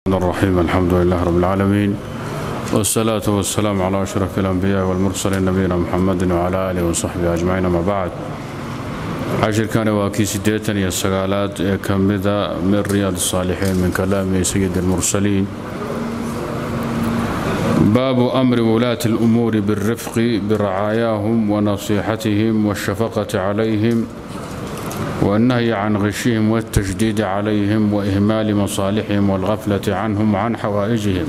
الرحيم الحمد لله رب العالمين والصلاة والسلام على أشرف الأنبياء والمرسلين نبينا محمد وعلى آله وصحبه أجمعين أما بعد cashirkani waa kii siddeetan iyo sagaalaad ee ka mida min riyaad الصaalixiin min kalaami sayid الmursaliin baabu amri wulaati الأmuuri biالrifqi biracaayaahum wanasiixatihim والshafaqati calayhim والnahyi can khishihim والتashdiidi calayhim وإhmaali masaalixihim والghaflati canhum can xawaa'ijihim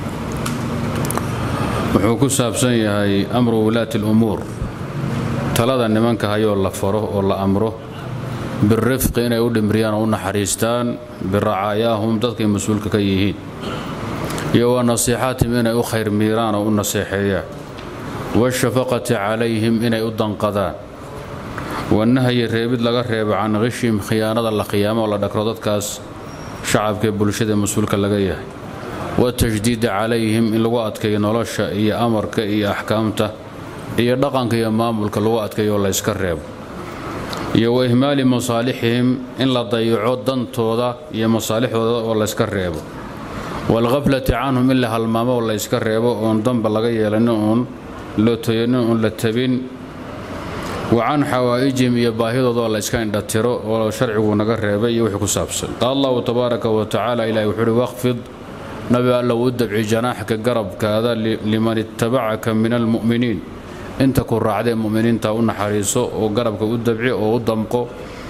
wuxuu ku saabsan yahay amru wulaati الأmuur talada nimanka hayoo la faro oo la amro birifqi inay u dhimriyaan oo u naxariistaan biracaayaahum dadkay mas-uulka ka yihiin iyo wa nasiixaatihim inay u khayr miiraan oo u naseexeeyaan waashafaqati calayhim inay u danqadaan wanahyi reebid laga reebo can khishihim khiyaanada la khiyaamo oo la dhakro dadkaas shacabkaee bulshada mas-uulka laga yahay watashdiida calayhim in lagu adkeeyo nolosha iyo amarka iyo axkaamta iyo dhaqanka iyo maamulka lagu adkayo oo layska reebo iyo wa ihmaali masaalixihim in la dayaco dantooda iyo masaalixdooda oo layska reebo waalkhaflati canhum in la halmaamo oo layska reebo oon danba laga yeelanin oon lootoyanin oon la tabin wa can xawaa'ijihim iyo baahidooda oo layska indhatiro oo sharcigu naga reebay iyo wixii ku saabsan qaal allahu tabaaraka wa tacaala ilahi wuxuu uhi waqfid nabi allow u dabci janaaxka garabkaada liman ittabacaka min almu'miniin inta ku raacdee muminiinta u naxariiso oo garabka u dabci oo u damqo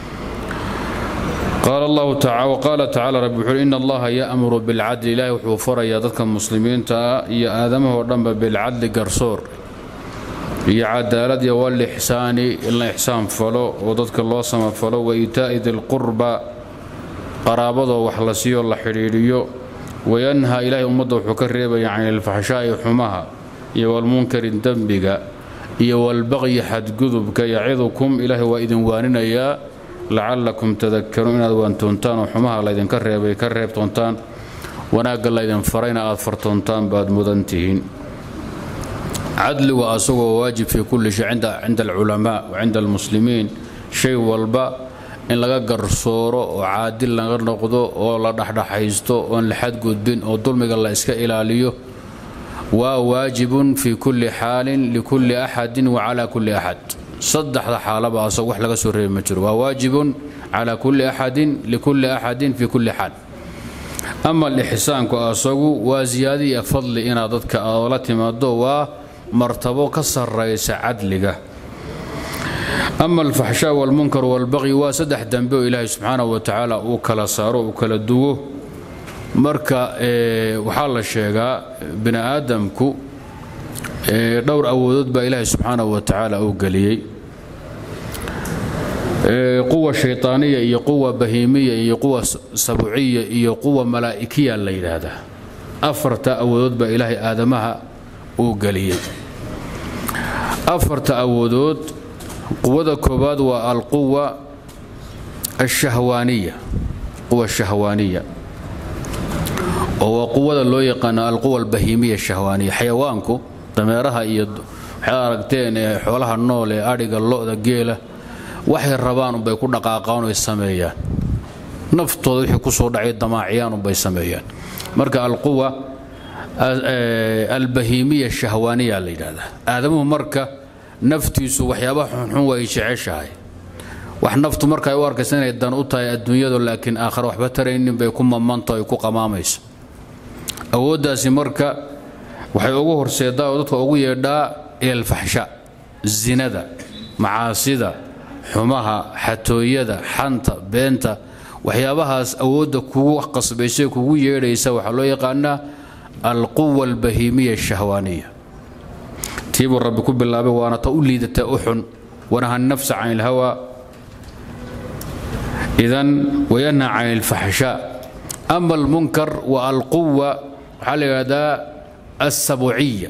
qaala tacaala rabbi wuxuui in allaha ya'muru bilcadli ilaahi wuxuu farayaa dadka muslimiinta ah iyo aadamahoo dhanba bilcadli garsoor iyo cadaalad iyo walixsaani in la ixsaan falo oo dadka loo samafalo wa iitaa'i dilqurba qaraabadoo wax la siiyo la xidhiidhiyo wayanhaa ilaahay ummadda wuxuu ka reebaya can ilfaxshaa'i xumaha iyo walmunkari dembiga iyo walbaqyi xadgudubka yacidukum ilaahay waa idin waaninayaa lacallakum tadakaruun inaad waantoontaan oo xumaha laydinka reebay ka reebtoontaan wanaagga laydin farayna aad fartoontaan baad mudan tihiin cadligu asagoo waajib fii kulli shay cinda alculamaa wa cinda almuslimiin shay walba in laga garsooro oo caadil laga noqdo oo la dhexdhexaysto oon la xadgudbin oo dulmiga la iska ilaaliyo waa waajibun fii kulli xaalin likulli axadin wa calaa kulli axad saddexda xaalaba asagu wax laga soo reebi ma jiro waa waajibun calaa kulli axadin likulli axadin fii kulli xaal ama alixsaanku asagu waa ziyaadi iyo fadli inaad dadka la timaado waa martabo ka sarraysa cadliga ama alfaxshaa walmunkar walbaqyi waa saddex dambe oo ilaahay subxaanahu wa tacaala uu kala saaro uu kala duwo marka waxaa la sheegaa bini aadamku dhowr awoodood baa ilaahay subxaanahu wa tacaala uu geliyey quwa shayطaaniya iyo quwa bahiimiya iyo quwa sabuciya iyo quwa malaa'ikiya la yidhaahdaa afarta awoodood baa ilaahay aadamaha uu geliyey afarta awoodood quwada koowaad waa alquwa ashahwaaniya quwa shahwaaniya oo waa quwada loo yaqaano alquwa albahiimiya shahwaaniya xayawaanku dameeraha iyo waxaad aragteen ee xoolaha nool ee adhiga lo'da geela waxay rabaan unbay ku dhaqaaqaan oy sameeyaan naftooda wixii ku soo dhacay damaaciyaan unbay sameeyaan marka alquwa albahiimiya shahwaaniya la yidhahdaa aadamuhu marka naftiisu waxyaabaha xunxun way jeceshahay wax naftu marka ay u arkaysa inay dan u tahay adduunyadu laakiin aakhare waxba taraynin bay ku mamanto ay ku qamaamayso awooddaasi marka waxay ugu horseedaa oo dadka ugu yeedhaa ilalfaxsha zinada macaasida xumaha xatooyada xanta beenta waxyaabahaas awoodda kugu qasbaysa kugu yeedhaysa waxaa loo yaqaanaa alquwa albahiimiya ashahwaaniya tiibuu rabbi ku bilaabay waana ta u liidata u xun wanaha nafsa can ilhawa idan wayanha can ilfaxshaa ama almunkar wa alquwa waxaa la yidhahdaa alsabuciya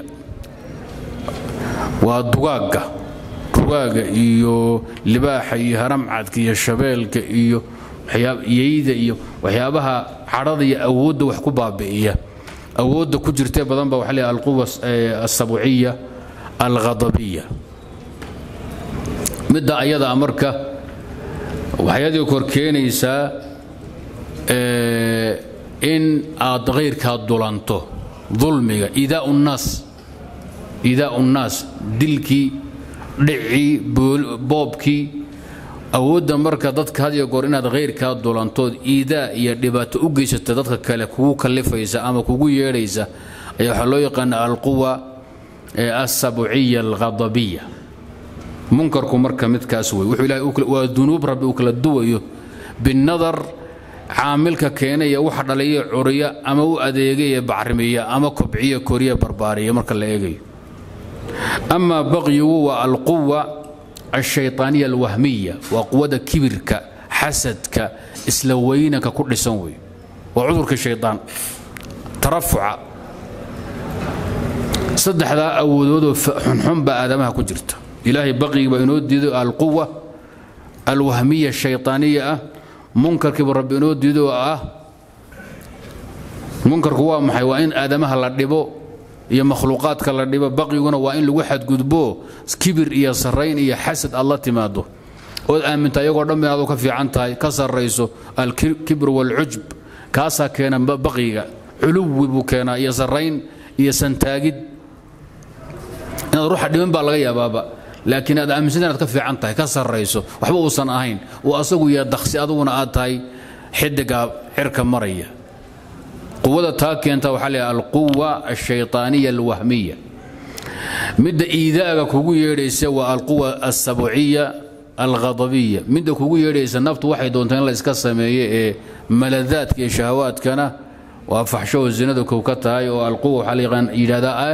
waa dugaagga dugaaga iyo libaaxa iyo haramcadka iyo shabeelka iyo yeyda iyo waxyaabaha cadhada iyo awoodda wax ku baabi'iya awoodda ku jirtee badan ba waxa la alquwa alsabuciya alghadabiya midda ayadaa marka waxay adii kor keenaysaa in aad khayrkaa dulanto dulmiga idaau nnaas idaau nnaas dilkii dhicii boobkii awoodda marka dadka had iyo goor inaad khayrkaa dulantood iidaa iyo dhibaato u geysata dadka kale kugu kallifaysa ama kugu yeedhaysa ayaa waxaa loo yaqaana alquwa alsabciya alghadabiya munkarku marka midkaas wey wuxuu ilahay waa dunuub rabbi uu kala duwayo binadar caamilka keenaya waxa dhaliya curiya ama u adeegaya bacrimiya ama kobciya koriya barbaariya marka la eegayo ama baqyigu waa alquwa alshayطaaniya alwahmiya waa quwada kibirka xasadka isla weynanka ku dhisan wey waa cudurka shayطaan tarafuca saddexdaa awoodoodoo xunxun baa aadamaha ku jirta ilaahay baqyigi baa inoo diiday alquwa alwahmiya shayطaaniya ah munkarkiiba rabbi inoo diido oo ah munkarku waa maxay waa in aadamaha la dhibo iyo makhluuqaadka la dhibo baqyiguna waa in lagu xadgudbo kibir iyo sarrayn iyo xasad aad la timaado ood aaminta iyagoo dhan inaad ka fiican tahay ka sarrayso alkibr waalcujb kaasaa keena baqyiga culuwi buu keenaa iyo sarrayn iyo santaagid inaad ruuxa dhiban baa laga yaabaaba laakiin aad aaminsan inaad ka fiican tahay ka sarrayso waxba uusan ahayn uu asagu yaa daksi aduguna aad tahay xidiga cirka maraya quwada taa keenta waxaa leeyahay alquwa alshayطaaniya alwahmiya midda iidaaga kugu yeedhaysa waa alquwa alsabciya alghadabiya midda kugu yeedhaysa naftu waxay doontaa in la iska sameeye ee maladaadka iyo shahawaadkana waa faxshaho zinada kow ka tahay oo alquwa waxaa la yidhahdaa ah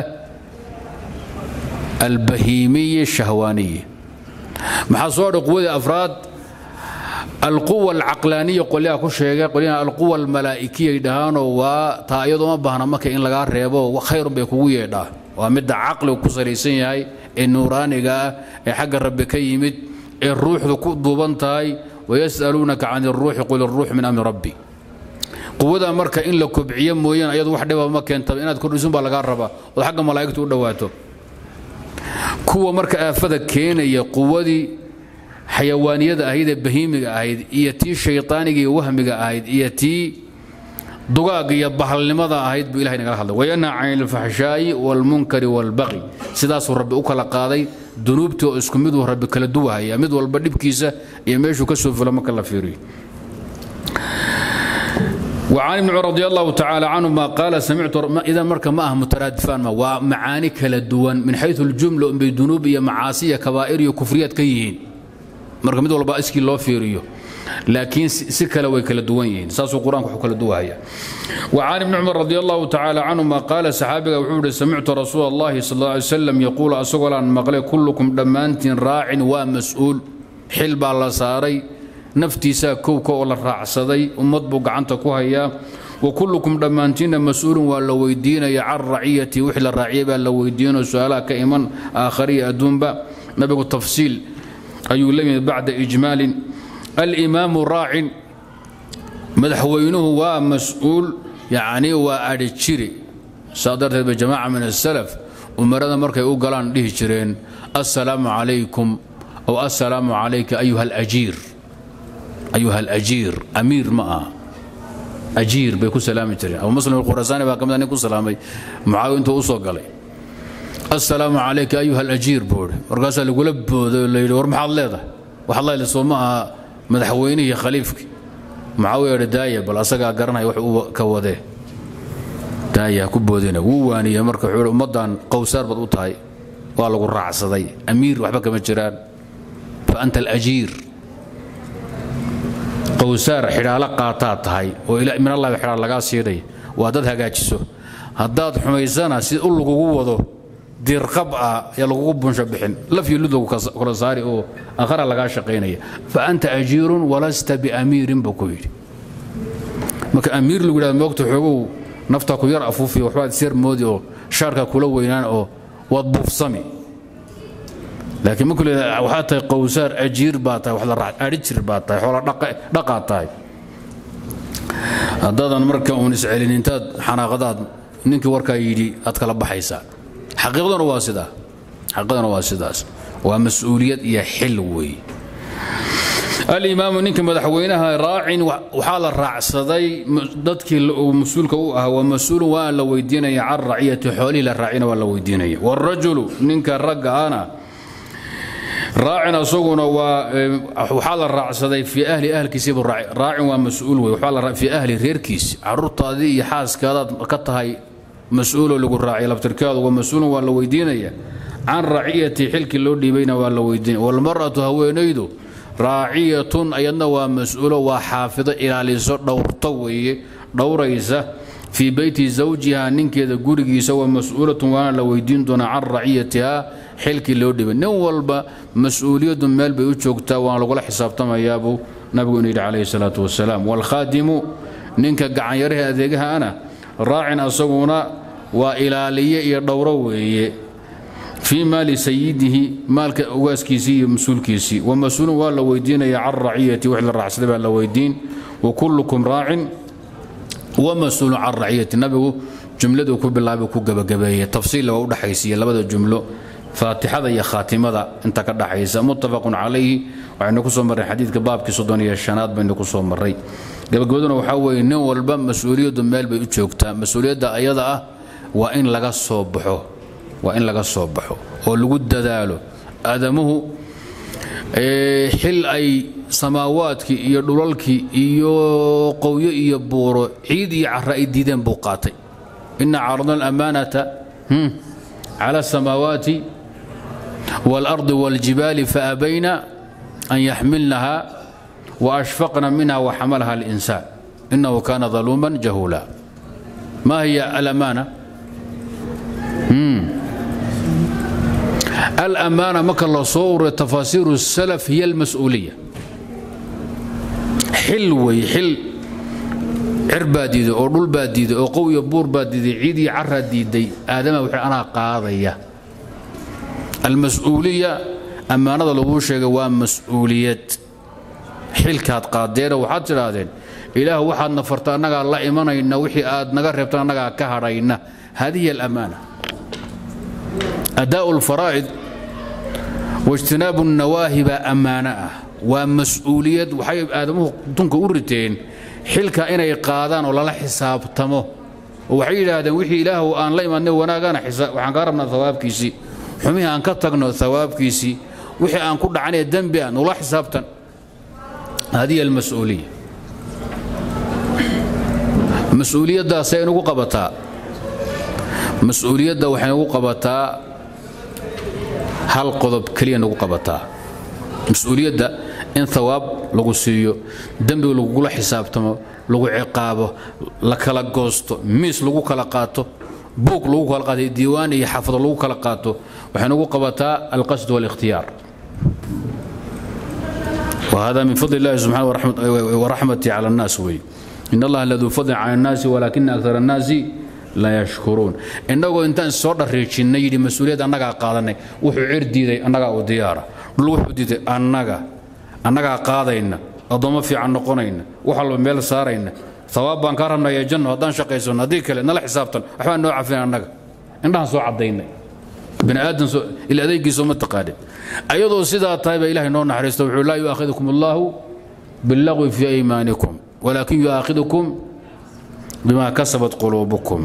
albahiimiya shahwaaniya maxaa soo dha quwadii afraad alquwa alcaqlaaniya qolyaha ku sheegay qolyaha alquwa almalaa'ikiya dhahaanoo waa taa iyadoo ma baahna marka in lagaa reebo khayrun bay kugu yeedhaa waa midda caqligu ku salaysan yahay ee nuuraaniga ah ee xagga rabbi ka yimid ee ruuxdu ku duuban tahay wayas'aluunaka can iruuxi qul iruux min amri rabbi quwada marka in la kobciyo mooyaan ayadu wax dhiba ma keentaba inaad kordhisun baa lagaa rabaa ood xagga malaa'igtu u dhowaato kuwa marka aafada keenaya quwadii xayawaaniyada ahayd ee bahiimiga ahayd iyo tii shayطaaniga iyo wahmiga ahayd iyo tii dugaaga iyo bahalnimada ahayd buu ilahay nagala hadlay wayanha can ilfaxshaa'i wاlmunkari wاlbaqi sidaasuu rabbi u kala qaaday dunuubtii oo isku miduu rabbi kala duwahaya mid walba dhibkiisa iyo meeshuu ka soo fulo marka la fiiriyo وعن ابن عمر رضي الله تعالى عنهما قال سمعت إذا مرك ما أهم مترادفان ما ومعاني كلا دوان من حيث الجملة بذنوب يا معاصي كبائر وكفريات كيهين مرك مد والله اسكي لو فيريو لكن سكلا وي كلا دوان يهين ساسو القرآن كحو كلا دواهيا وعن ابن عمر رضي الله تعالى عنهما قال صحابي وحود سمعت رسول الله صلى الله عليه وسلم يقول أسقل عن مقلي كلكم دمانت راع ومسؤول حلب الله ساري naftiisaa kowka oo la raacsaday ummad buu gacanta ku hayaa wa kullukum dhammaantiinna mas-uulun waa la weydiinaya can raciyati wixii la raaciyay baa la weydiinao su-aalaha ka iman aakhariya adduunba nabigu tafsiil ayuu la yimid bacda ijmaalin alimaamu raacin madaxweynuhu waa mas-uul yacni waa adhi jiri saa darteed ba jamaaca min asalaf umarada markay u galaan dhihi jireen assalaamu calaykum aw assalaamu calayka ayuha alajiir ayuha alajiir amiir ma aha ajiir bay ku salaami jireen abu muslim alkhurasaani baa ka mid nin ku salaamay mucaawiya intuu u soo galay assalaamu calayka ayuha alajiir buu idhi markaasaa lagula booday oo la yidhi war maxaad leedahay waxaad leedahay soo ma aha madaxweynihii iyo khaliifkii mucaawiya idhi daaya bal asagaa garanaya wax uu ka wadee daaya ku boodina wuu waaniyey marka wuxuu ummaddan qowsaar baad u tahay waa lagu raacsaday amiir waxba kama jiraan fa anta alajiir qowsaar xidhaalo qaataa tahay oo min allahi xidhaal lagaa siidhay waa dad hagaajiso haddaad xumaysana si u lagugu wado dirqab ah ayaa lagugu bunsho bixin lafyo lud lagu kala saari oo akhara lagaa shaqaynaya fa anta ajiirun walasta biamiirin buu ku yidhi marka amiir lagu yidhahdo moogta xoogow naftaa ku yar afuufiyo waxbaad isyar moodi oo shaarkaa kula weynaan oo waad buufsami laakiin markuu leeyahay waxaad tahay qowsaar ajiir baa tahay wax la raac adhi jir baa tahay xoola dhaqaad tahay haddaadan marka uun iscelin intaad xanaaqadaad ninkii warkaa yidhi aad kala baxaysaa xaqiiqduna waa sidaa xaqiiqduna waa sidaas waa mas-uuliyad iyo xil weeye alimaamu ninka madaxweynaha raacin waxaa la raacsaday dadkii uu mas-uulka u ahaa waa mas-uulun waa la weydiinaya can raciyati xoolihii la raacina waa la weydiinaya wاrajulu ninka ragga ana raacin asaguna waa waxaa la raacsaday fii ahli ahlkiisiibu raacin waa mas-uul wey waxaa fii ahli reerkiisi caruurtaadii iyo xaaskaadaad ka tahay mas-uuloo lagu raacay labtirkaadu waa mas-uulun waa la weydiinaya can raciyati xilkii loo dhiibayna waa la weydiinaya walmar'atu haweenaydu raaciyatun ayadna waa mas-uulo waa xaafido ilaaliso dhowrto weeye dhowraysa fii beyti zawjiha ninkeeda gurigiisa waa mas-uulatun waana la weydiin doonaa can raciyatiha xilkii loo dhibay nin walba mas-uuliyaddu meel bay u joogtaa waana lagula xisaabtamayaabuu nabigu inu yidhi calayhi salaatu wasalaam waalkhaadimu ninka gacanyaraha adeegaha ana raacin asaguna waa ilaaliye iyo dhowro weeye fii maali sayidihi maalka ogaaskiisii iyo mas-uulkiisii wa mas-uulun waa la weydiinaya can raciyati wix la raacsaday baa la weydiin wa kullukum raacin wa mas-uulun can raciyati nabigu jumladuu ku bilaabay ku gebagabeeyey tafsiilla waa u dhexaysiiye labada jumlo faatixada iyo khaatimada inta ka dhaxaysa muttafaqun calayhi waxaynu ku soo marray xadiidka baabkii soddon iyo shanaad baynu ku soo marray gabagabaduna waxaa weeye nin walba mas-uuliyaddu meel bay u joogtaa mas-uuliyadda ayada ah waa in laga soo baxo waa in laga soo baxo oo lagu dadaalo aadamuhu xil ay samaawaadkii iyo dhulalkii iyo qowyo iyo buuro ciid iyo cara ay diideen buu qaatay ina caradna alamaanata cala asamaawaati waalardi wاljibaali faabayna an yaxmilnaha waashfaqna minha waxamalaha alinsaan inahu kana daluuman jahuula ma hiya alamaana alamaana marka la soo ururiyo tafaasiiru salaf hiya almas-uuliya xil wey xil cir baa diiday oo dhul baa diiday oo qow iyo buur baa diiday ciid iyo caraa diiday aadama wuxuu anaa qaadaya almas-uuliya ammaanada laguu sheegay waa mas-uuliyad xilkaad qaadeena waxaad tidhaahdeen ilaah waxaad nafarta annagaa la imanayna wixii aad naga reebta annagaa ka hadhayna hadihi alamaana adaa'u alfaraa'id waijtinaabu الnawaahi baa ammaano ah waa mas-uuliyad waxay aadamuhu dunka u riteen xilka inay qaadaan oo lala xisaabtamo oo waxay yidhaahdeen wixii ilaahu aan la imaadnay wanaagana waxaan kaa rabnaa hawaabkiisii xumihii aan ka tagno hawaabkiisii wixii aan ku dhacanee dembi ah nula xisaabtan hadihi almas-uuliya mas-uuliyaddaasay inugu qabataa mas-uuliyadda waxay nagu qabataa hal qodob keliya nagu qabataa mas-uuliyadda in hawaab lagu siiyo dembiga lagugula xisaabtamo lagu ciqaabo la kala goosto miis lagu kala qaato buug lagu kala qaato diiwaan iyo xafado lagu kala qaato waxay nagu qabataa alqasd wاlikhtiyaar وهذا من فضل الله سبحانه ورحمته على الناس وي إن الله لذو فضل على الناس ولكن أكثر الناس لا يشكرون إنه إنتان سوى الرجل يدي مسؤولية أنك قادني وحو عردي أنك وديارة لوحو دي أنك أنك قادين أضم في عن نقونين وحلو ميل سارين ثواب بان كرمنا يا جنة ودان شقيسون هذيك نلا حسابتن أحوان نوع فينا أنك إنها سوى عدينا bini aadan ila adeegiisa uma taqaanin ayadoo sidaa tahay baa ilahay noo naxariisto wuxuu laa yu'aakhidukum allahu billagwi fii aymaanikum walaakin yu'aakhidukum bima kasabat quluubukum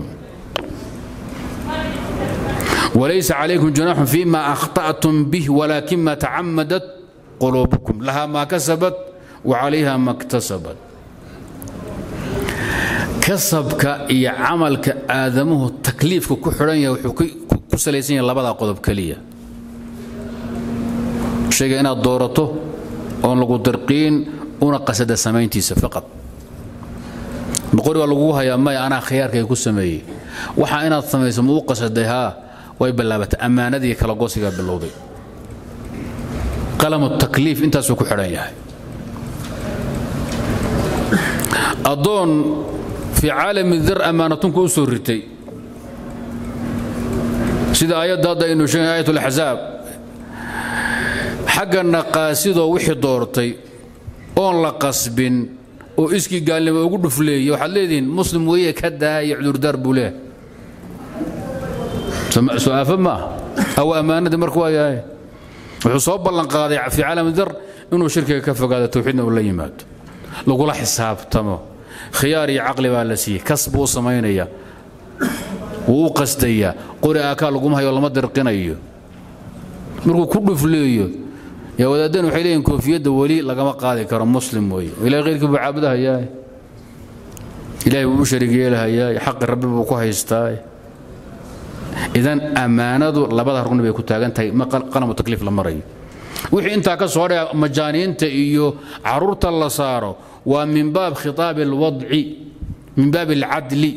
وليس عليكم جناح فيما أخطأتم به ولكن ما تعمدت قلوبكم لها ما كسبت وعليها ما اكتسبت kasabka iyo camalka aadamuhu takliifka ku xidhan yahay wuxuu ku salaysan yahay labada qodob keliya shayga inaad doorato oon lagu dirqiin una qasada samayntiisa faqad boqori waa lagugu hayaa maya anaa khiyaarkay ku sameeyey waxa inaad samayso ma u qasaday haa way bilaabatay ammaanadii kala goosigaa bilowday qalamu takliif intaasuu ku xidhan yahay addoon fii caalami dar ammaanatunku u soo ritay sida aayadda hadda aynu sheegay aayat alaxsaab xaggana qaasidoo wixii doortay oon la qasbin oo iskii gaalnimo ugu dhufleeyey waxaad leedihiin muslim weeye ka daa iyo cudurdaar buu leehay su-aafo maaha aw ammaanadii marka waa yahay wuxuu soo ballan qaaday fii caalami dar inuu shirkiga ka fogaado towxiidna uu la yimaado lagula xisaabtamo khiyaar iyo caqli baa la siiyey kas buu u samaynaya wuu u qasdayaa qori aakaa laguma hayo lama dirqinayo markuu ku dhufleeyo yaa wadaaddan waxay leeyihin koofiyadda weli lagama qaadi karo muslim weeye ilahay khayrkii buu caabudahayaa ilaahay buu u sharig yeelahayaa xaqi rabbi buu ku haystaa idan ammaanadu labada rugni bay ku taagan tahay ma qalamu takliif la marayo wixii intaa ka soo dhaya majaaniinta iyo caruurta la saaro waa min baab khitaabi alwadci min baab alcadli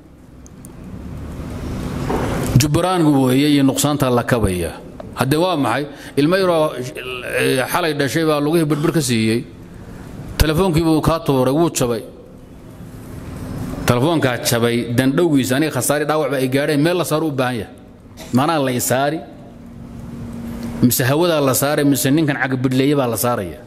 jubraangu weeye iyo nuqsaanta la kabaya haddee waa maxay ilmo yaroo xalay dhashay baa lugihii birbir ka siiyey telefoonkiibuu kaa tuuray wuu jabay telefoonkaa jabay dandhowgiisa aniga khasaari dhaawacba ay gaadheen meel la saaro u baahan yahay manaa la isaari mise hawadaa la saaray mise ninkan cagbidhleeye baa la saaraya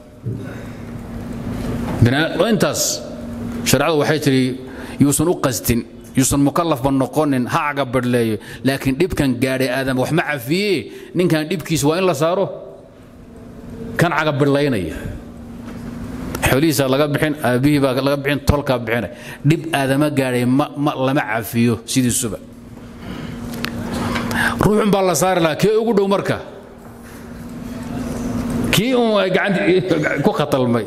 intaas shareecadu waxay tidhi yuusan u qastin yuusan mukallafba noqonin ha cagabadhleeyo laakiin dhibkan gaadhay aadam wax ma cafiye ninkan dhibkiisa waa in la saaro kan cagabidhlaynaya xoolihiisa laga bixin aabbihii baa laga bixin tolkaa bixinay dhib aadama gaadhay ma lama cafiyo sidiisuba ruuxun baa la saari lahaa kee ugu dhow marka kii uun ay gacantii ku khatalmay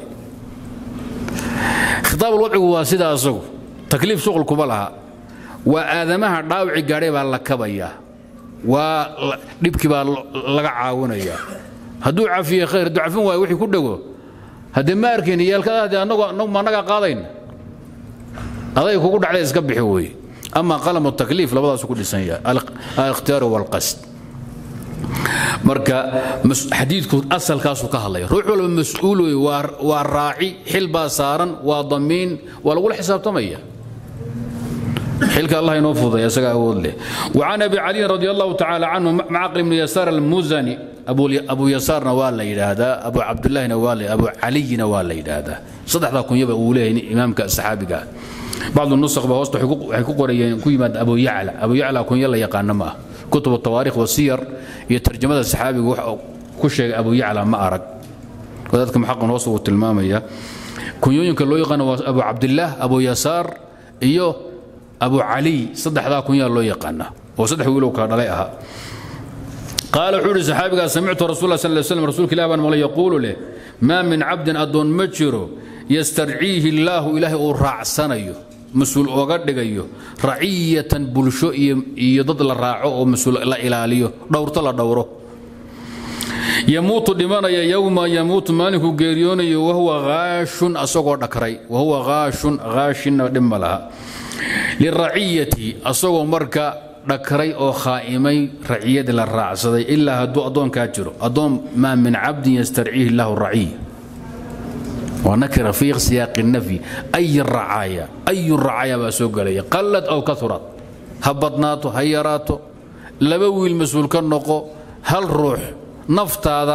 khitaab alwadcigu waa sidaa asagu takliif shuqul kuma laha waa aadamaha dhaawici gaadhay baa la kabayaa waa dhibkii baa laga caawinayaa hadduu cafiye khayr hadduu cafin waayo wixii ku dhego haddee ma arkayn yaalkadaade ma annagaa qaadayna aday kugu dhacday iska bixi weeye ama qalamu takliif labadaasu ku dhisan yahay alikhhtiyaaru walqasd marka xadiidku asalkaasuu ka hadlaya ruux walba mas-uul wey waa raaci xil baa saaran waa damiin waa lagula xisaabtamaya xilka allah inoo fuday isaga awood leh وعن أبي علي رضي الله تعالى عنه معقل بن يسار المزني أبو أبو يسارنا ولا يدهدا أبو عبد الله نوال أبو علي ولا يدهدا صدح ذا كن يبقى أوليه إمامك الصحابي قال بعض النسخ بهوسط حقوق قريين كيما أبو يعلى أبو يعلى كن يلا يقان ما كتب التواريخ والسير يترجم هذا الصحابي كل شيء أبو يعلى ما أرق وذلك محق وصف التلمامية كن يمكن لو يقان أبو عبد الله أبو يسار إيوه abu caliy saddexdaa kunyaa loo yaqaana oo saddex wiilow kala dhalay ahaa qaala wuxuu ihi saxaabigaa samictu rasul sal ly slam rasuulka ilah baan maqlay yaquulu leh maa min cabdin addoon ma jiro yastarciihi illaahu ilaahay uu raacsanayo mas-uul ooga dhigayo raciyatan bulsho iyo dad la raaco oo mas-uul la ilaaliyo dhowrto la dhowro yamuutu dhimanaya yowma yamuutu maalinkuu geeriyoonayo wahuwa haashun asagoo dhakray wahuwa haashun haashinna dhibma laha liraciyati asagoo marka dhakray oo khaa'imay raciyadii la raacsaday ilaa hadduu addoonkaa jiro addoon maa min cabdin yastarciihi illaahu raciy waa nakira fii siyaaqi nafyi ay racaaya ayu racaaya baa soo gelaya qallad aw kaurad ha badnaato ha yaraato laba wiil mas-uul ka noqo hal ruux naftaada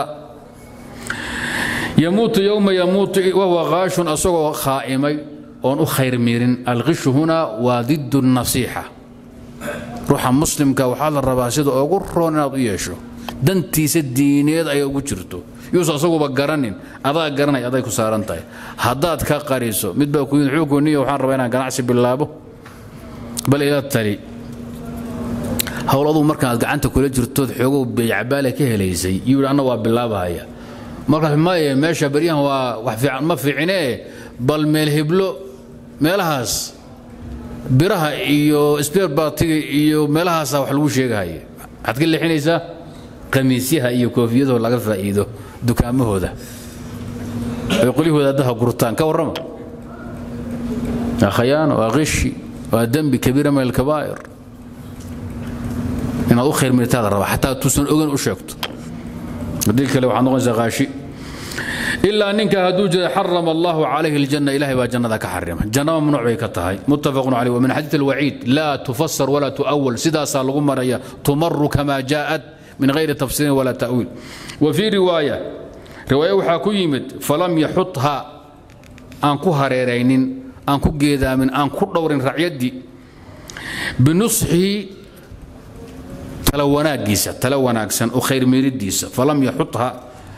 yamuutu yowma yamuutu wahuwa haashun asagoo khaa'imay oon u khayr miirin alqishu huna waa didu nasiixa ruuxa muslimka waxaa la rabaa sida ugu roon inaad u yeesho dantiisa diineed ay ugu jirto yuusa asaguba garanin adaa garanay aday ku saaran tahay haddaad ka qariso mid baa ku yimid xuukuniyo waxaan rabaa inaan ganacsi bilaabo bal ila tali howl aduu markaaad gacanta kula jirtood xoogow beeycabaale ka helaysay yuu yidhi anna waa bilaabahaya markaas maye meesha baryahan waa wax fiican ma fiicinee bal meel heblo meelahaas biraha iyo sbeer bartiga iyo meelahaasa wax lagu sheegahaya waxaad ka leexinaysaa khamiisyaha iyo koofiyadoo laga faa'iido dukaamahooda ay qolyahooda addaha gurtaan ka warrama waa khayaan waa qishi waa dembi kabiira min alkabaa'ir inaad u khayr mirtaada rabaa xataa tuusan ogan u sheegto haddii kale waxaad noqonaysaa qaashi ilaa ninka hadduu jira xarama allahu calayhi aljanna ilahay baa jannada ka xarima janna mamnuuc bay ka tahay muttafaqun caleyh wa min xadiid alwaciid laa tufasar walaa tu'awal sidaasaa lagu maraya tumaru kama jaa'at min gayri tafsiirin walaa ta'wiil wa fii riwaaya riwaaya waxaa ku yimid falam yaxutha aan ku hareeraynin aan ku geedaamin aan ku dhowrin racyaddii binusxihi tala wanaaggiisa tala wanaagsan oo khayr miiridiisa falam yaxutha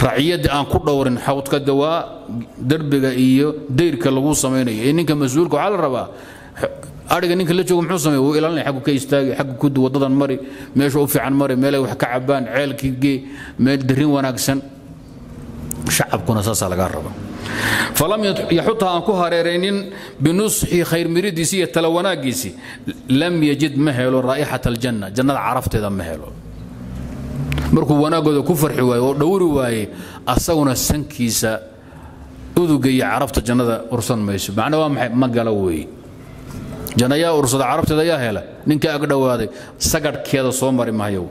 raciyadda aan ku dhowrin xawdka dawaa derbiga iyo dayrka lagu samaynayo ee ninka mas-uulka waxaa la rabaa ariga ninka la joogo muxuu sameeye wuu ilaalinaya xaggu ka istaagi xaggu kudi waddadan mari meesha u fiican mari meelay wax ka cabaan ceelkii gee meel darin wanaagsan shacabkuna saasaa laga raba falam yaxuta aan ku hareeraynin binusxi khayr miridiisi iyo tala wanaagiisi lam yajid ma helo raa'ixata aljanna jannada carafteeda ma helo markuu wanaaggooda ku farxi waaye oo dhowri waaye asaguna sankiisa uduga iyo carabta jannada ursan mayso macna waa maxay ma gala weeye janna yaa ursada carabteeda yaa hela ninka ag dhowaaday sagadhkeeda soo mari mahayo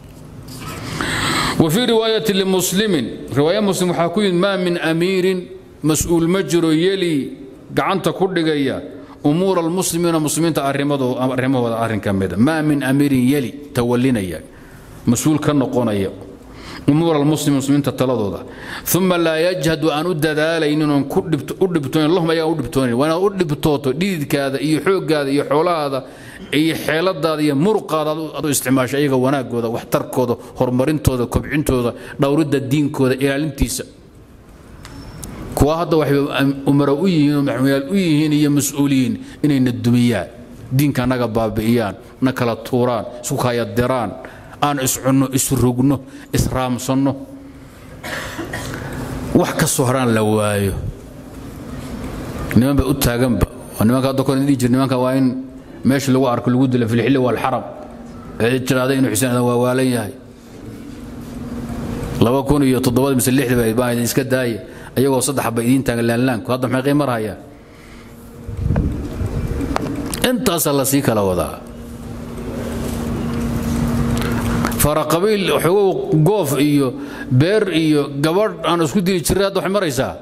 وفي رواية لمسلم رواية مسلم وحاكوين ما من أمير مسؤول مجر يلي قعنت كل جيا أمور المسلمين مسلمين أرمضوا أرمضوا أرن كمدا ما من أمير يلي تولينا إياك مسؤول كان نقونا إياك أمور المسلمين مسلمين تتلضوا ثم لا يجهد أن أدد إنهم أدبتون اللهم يا أدبتون وأنا أدبتوتو ديد كذا إي حوق هذا إي حولا هذا iyo xeeladaada iyo muruqaada adu isticmaasho ayaga wanaagooda waxtarkooda horumarintooda kobcintooda dhowridda diinkooda ilaalintiisa kuwa hadda waxay umaro u yihiin oo maxmuyaal u yihiin iyo mas-uuliyiin inayna dumiyaan diinka naga baabi'iyaan na kala tuuraan isku kayadiraan aan iscunno isrugno israamsanno wax ka soo horaan la waayo niman ba u taaganba nimanka hadda kor dhihi jir nimanka waa in meesha lagu arko lagu dila filxilli walxaram cid tiraada inuu xuseen adan waa waalan yahay laba kun iyo toddobada mise lixda baa idin iska daaya ayagoo saddex ba idiin taagan laanlaanku hadda maxay qiimar hayaan intaasaa la sii kala wadaa faraqabiil xogow goof iyo beer iyo gabadh aan isku dili jiray hadda waxay maraysaa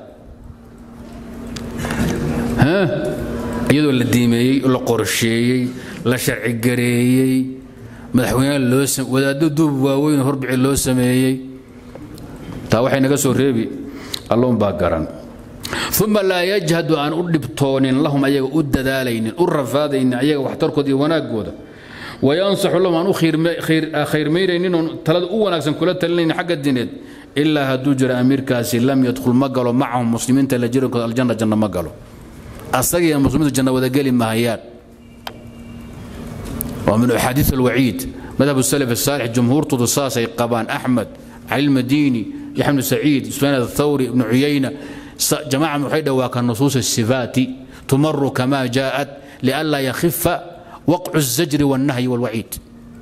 iyadoo la diimeeyey la qorsheeyey la sharcigareeyey madaxweynaha loo wadaaddo duub waaweyn horbici loo sameeyey taa waxay naga soo reebi alloon baa garan uma laa yajhadu aan u dhibtoonin lahum ayaga u dadaalaynin u rafaadaynin ayaga waxtarkooda iyo wanaaggooda wayansaxu lahum aan u khayrmayraynin oon talada u wanaagsan kula talinaynin xagga dineed ilaa hadduu jiro amiirkaasi lam yadkhul ma galo macahum muslimiinta la jirankooda aljanna janna ma galo asagiiyo muslimiintu janna wadageli mahayaan waa min axaadiis alwaciid madhab salaf asaalix jumhuurtoodu saasay qabaan axmed cali lmadiini yaxya bnu saciid sufyaan athawri ibnu cuyayna jamaca waxay dhawaa ka nusuus asifaati tumaru kama jaءat lianlaa yakhifa waqcu الzajri wاlnahyi wاlwaciid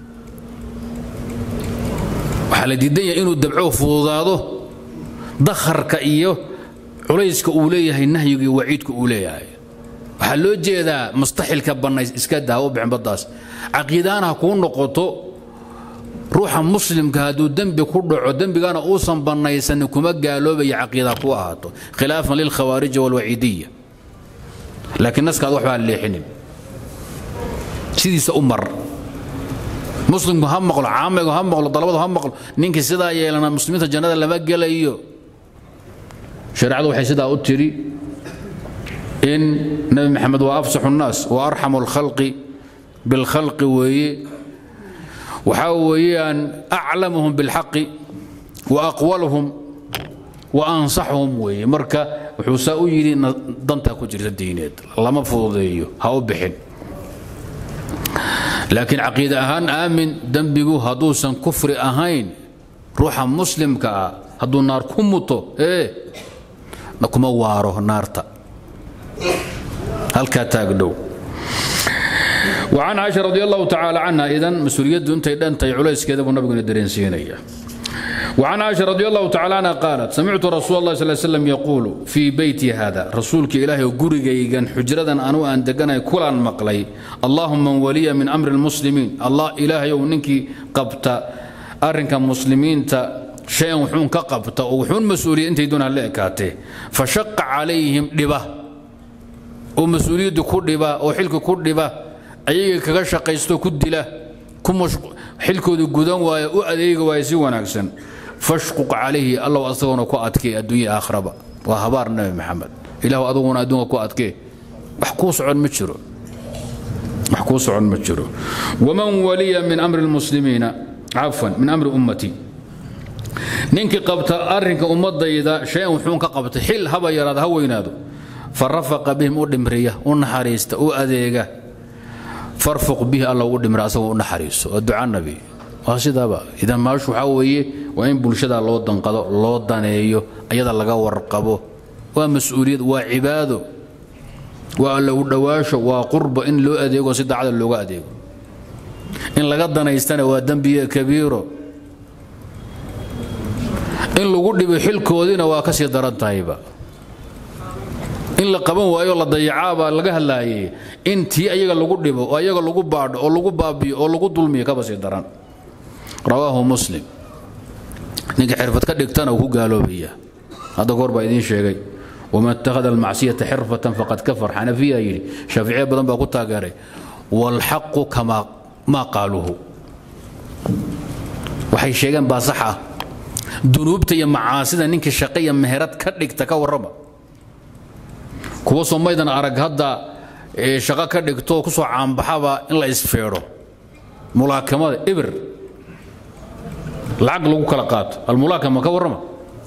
waxaa la diidan yahay inuu dabco fududaado dakharka iyo culayska uu leeyahay nahyiga iyo waciidka uu leeyahay waxaa loo jeedaa mustaxilka bannays iska daa u bixin baddaas caqiidaana ha kuu noqoto ruuxa muslimka hadduu dembi ku dhaco dembigana uusan bannaysanin kuma gaaloobaya caqiida ku ahaato khilaafan lilkhawaariji walwaciidiya laakiin naskaad waxbaa leexinin sidiisa u mar muslimku ha maqlo caamaygu ha maqlo dalabadu ha maqlo ninkii sidaa yeelana muslimiinta jannada lama gelayo shareecadu waxay sidaa u tidhi in nabi maxamed waa afsaxu nnaas wa arxamu alkhalqi bilkhalqi weeye waxaa weeyaan aclamuhum bilxaqi wa aqwaluhum wa ansaxuhum weeye marka wuxuu saa u yidhi dantaa ku jirta diineed lama fududeeyo ha u bixin laakiin caqiide ahaan aamin dembigu hadduusan kufri ahayn ruuxa muslimka ah hadduu naar ku muto ee kuma waaro naarta halkaa taagdhow وعن عائشة رضي الله تعالى عنها إذن مسؤولية أنت أنت عليس كذا والنبي ندرين سينية وعن عائشة رضي الله تعالى عنها قالت سمعت رسول الله صلى الله عليه وسلم يقول في بيتي هذا رسولك إلهي وقرقيقا حجرة أنو أن دقنا كل مقلي اللهم من ولي من أمر المسلمين الله إلهي وننك قبت أرنك مسلمين تا شيئا وحون كقبت وحون مسؤولية أنت دون هالإكاته فشق عليهم لبه ومسؤولية كل لبه وحلك كل لبه ayaga kaga shaqaysto ku dila xilkooda gudan waayo u adeegi waayo si wanaagsan fashquq calayhi allow asaguna ku adkee adduunya aakhraba waa habaar nabi maxamed ilahu aduguna adduunka ku adkee wax kuu socon ma jiro wax kuu socon ma jiro waman waliya min amri lmuslimiina cafwan min amri ummati ninkii qabta arrinka ummadayda shay-an wuxuun ka qabtay xil haba yaraada ha weynaado fa rafaqa bihim u dhimriya u naxariista u adeega farfuq bihi alla ugu dhimra asagoo u naxariiso oo duca nabi waa sidaaba idan maashu waxaa weeye waa in bulshada loo danqado loo daneeyo ayada laga warqabo waa mas-uuliyad waa cibaado waa alla u dhowaasho waa qurba in loo adeego si daacada looga adeego in laga danaystana waa dembiye kabiiro in lagu dhibo xilkoodiina waa ka sii daran tahayba in la qaban waayo la dayacaabaa laga hadlaayay in tii ayaga lagu dhibo oo ayaga lagu baadho oo lagu baabiyo oo lagu dulmiyo kaba sii daran rawaahu muslim ninka xirfad ka dhigtana uu ku gaaloobaya hadda goor baa idiin sheegay waman ittakhada almacsiyata xirfatan faqad kafar xanafiya yidhi shaaficiya badan baa ku taageeray waalxaqu kamaa maa qaaluuhu waxay sheegeen baa sax ah dunuubta iyo macaasida ninkii shaqe iyo meherad ka dhigta ka warrama kuwa somaydan arag hadda shaqo ka dhigto ku soo caanbaxaba in la isfeedho mulaakamada ibir lacag lagu kala qaato almulaakama ka warrama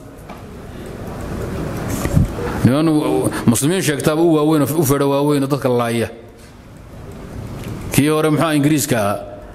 niman muslimiin sheegtaaba u waaweyn u feedho waaweyn dadka laaya kii hore muxuu ingiriiska ahaa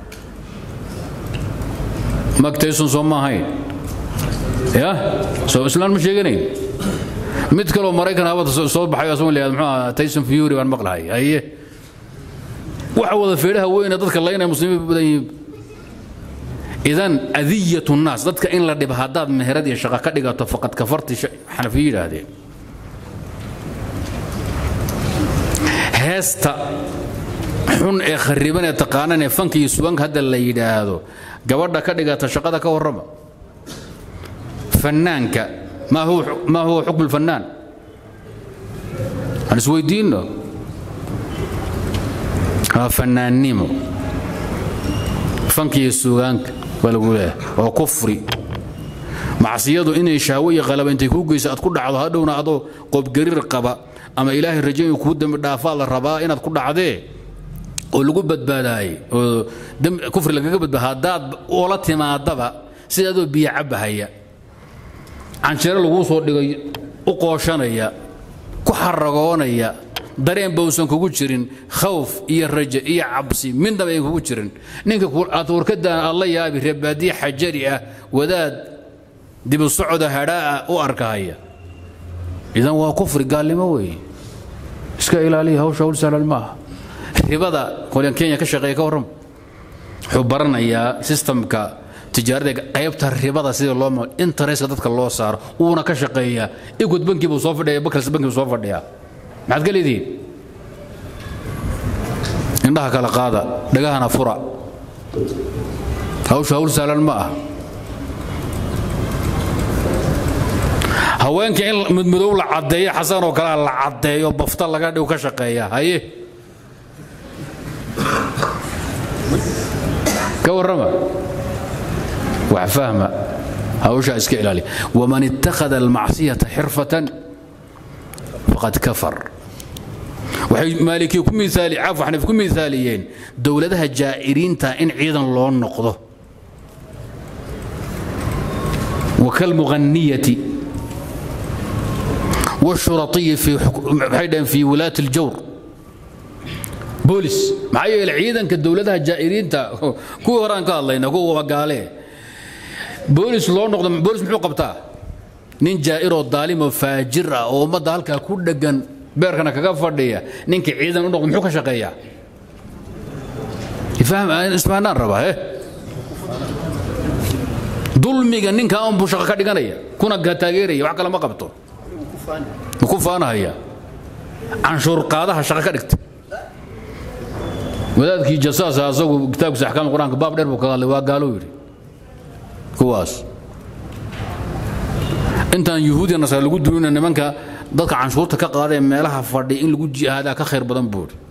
mak tayson soo ma ahayn ya soo islaan ma sheeganayn mid kaloo maraykan habada soo baxay asagoo leeyahay muxuu ahaa tayson fury baan maqlahay aye waxa wada feedhaha weyne dadka laynaya muslimiin badan yihiin idan adiyat nnaas dadka in la dhiba haddaad meherad iyo shaqo ka dhigato faqad kafarti xanafiye yidhaahdeen heesta xun ee khariban ee taqaanan ee fanka iyo subanka hadda la yidhaahdo gabadha ka dhigata shaqada ka warrama fannaanka maa huwa xukmu lfannaan aan isweydiinno waa fannaannimo fanka iyo sugaanka baa lagu leeyahay oo kufri macsiyadu inay shahwo iyo qalaba intay kuu geyso aad ku dhacdo hadhowna adoo qobgariir qaba ama ilaahay rajo inuu kuu dembi dhaafaa la rabaa inaad ku dhacdee oo lagu badbaadaayey oo kufri lagaga badbaada haddaad oola timaadaba sida adoo biyo cabbahaya canjeero laguu soo dhigay u qooshanaya ku xaragoonaya dareen bausan kugu jirin khawf iyo rajo iyo cabsi midnaba ayn kugu jirin ninka aad warkadaan aad la yaabi reebaadiye xajari ah wadaad dibu socoda hadhaa'a u arkahaya idan waa kufri gaalnimo weeye iska ilaaliya hawsha hawl sahlan maaha ribada qolyan kenya ka shaqeeya ka warrama wuxuu baranayaa sistamka tijaarada qaybta ribada sida loo ma interestka dadka loo saaro uuna ka shaqeeyaa igud banki buu soo fadhiya bakals banki buu soo fadhiyaa maxaad ka leedihiin indhaha kala qaada dhagahana fura hawsha hawl sahlan ma ah haweenka in mudmadow la caddeeyo xasan oo kalea la caddeeyo bafta laga dhigo ka shaqeeya haye ka warrama wax fahma hawshaa iska ilaaliya waman ittakhada almacsiyata xirfatan faqad kafar waxay maalikiya ku miaali caafu xaniif ku miaaliyeen dowladaha jaa'iriinta in ciidan loo noqdo wakalmuqanniyati والشرطي في حيدا في ولاة الجور بوليس معايا العيدن كدولتها جائرين تا كو هران كالله كو وقاله بوليس لو نقد بوليس محو قبتا نين جائر ظالم وفاجر او امدا halka ku dhagan beerkana kaga fadhiya ninka ciidan u noqdo muxuu ka shaqeeyaa ifaham ismaanaan raba eh dulmiga ninka aan buu shaqo ka dhiganaya kuna ga taageeraya wax kale ma qabto ku faanahaya canshuur qaadaha shaqo ka dhigta wadaadkii jasaasa asagu kitaabkiisa axkaam qur-aanka baab dheer buu kaga hadlay waa gaaluu yidhi kuwaas intaan yuhuudiya nasara lagu duulina nimanka dadka canshuurta ka qaadee meelaha fadhi in lagu jihaadaa ka khayr badan buu yidhi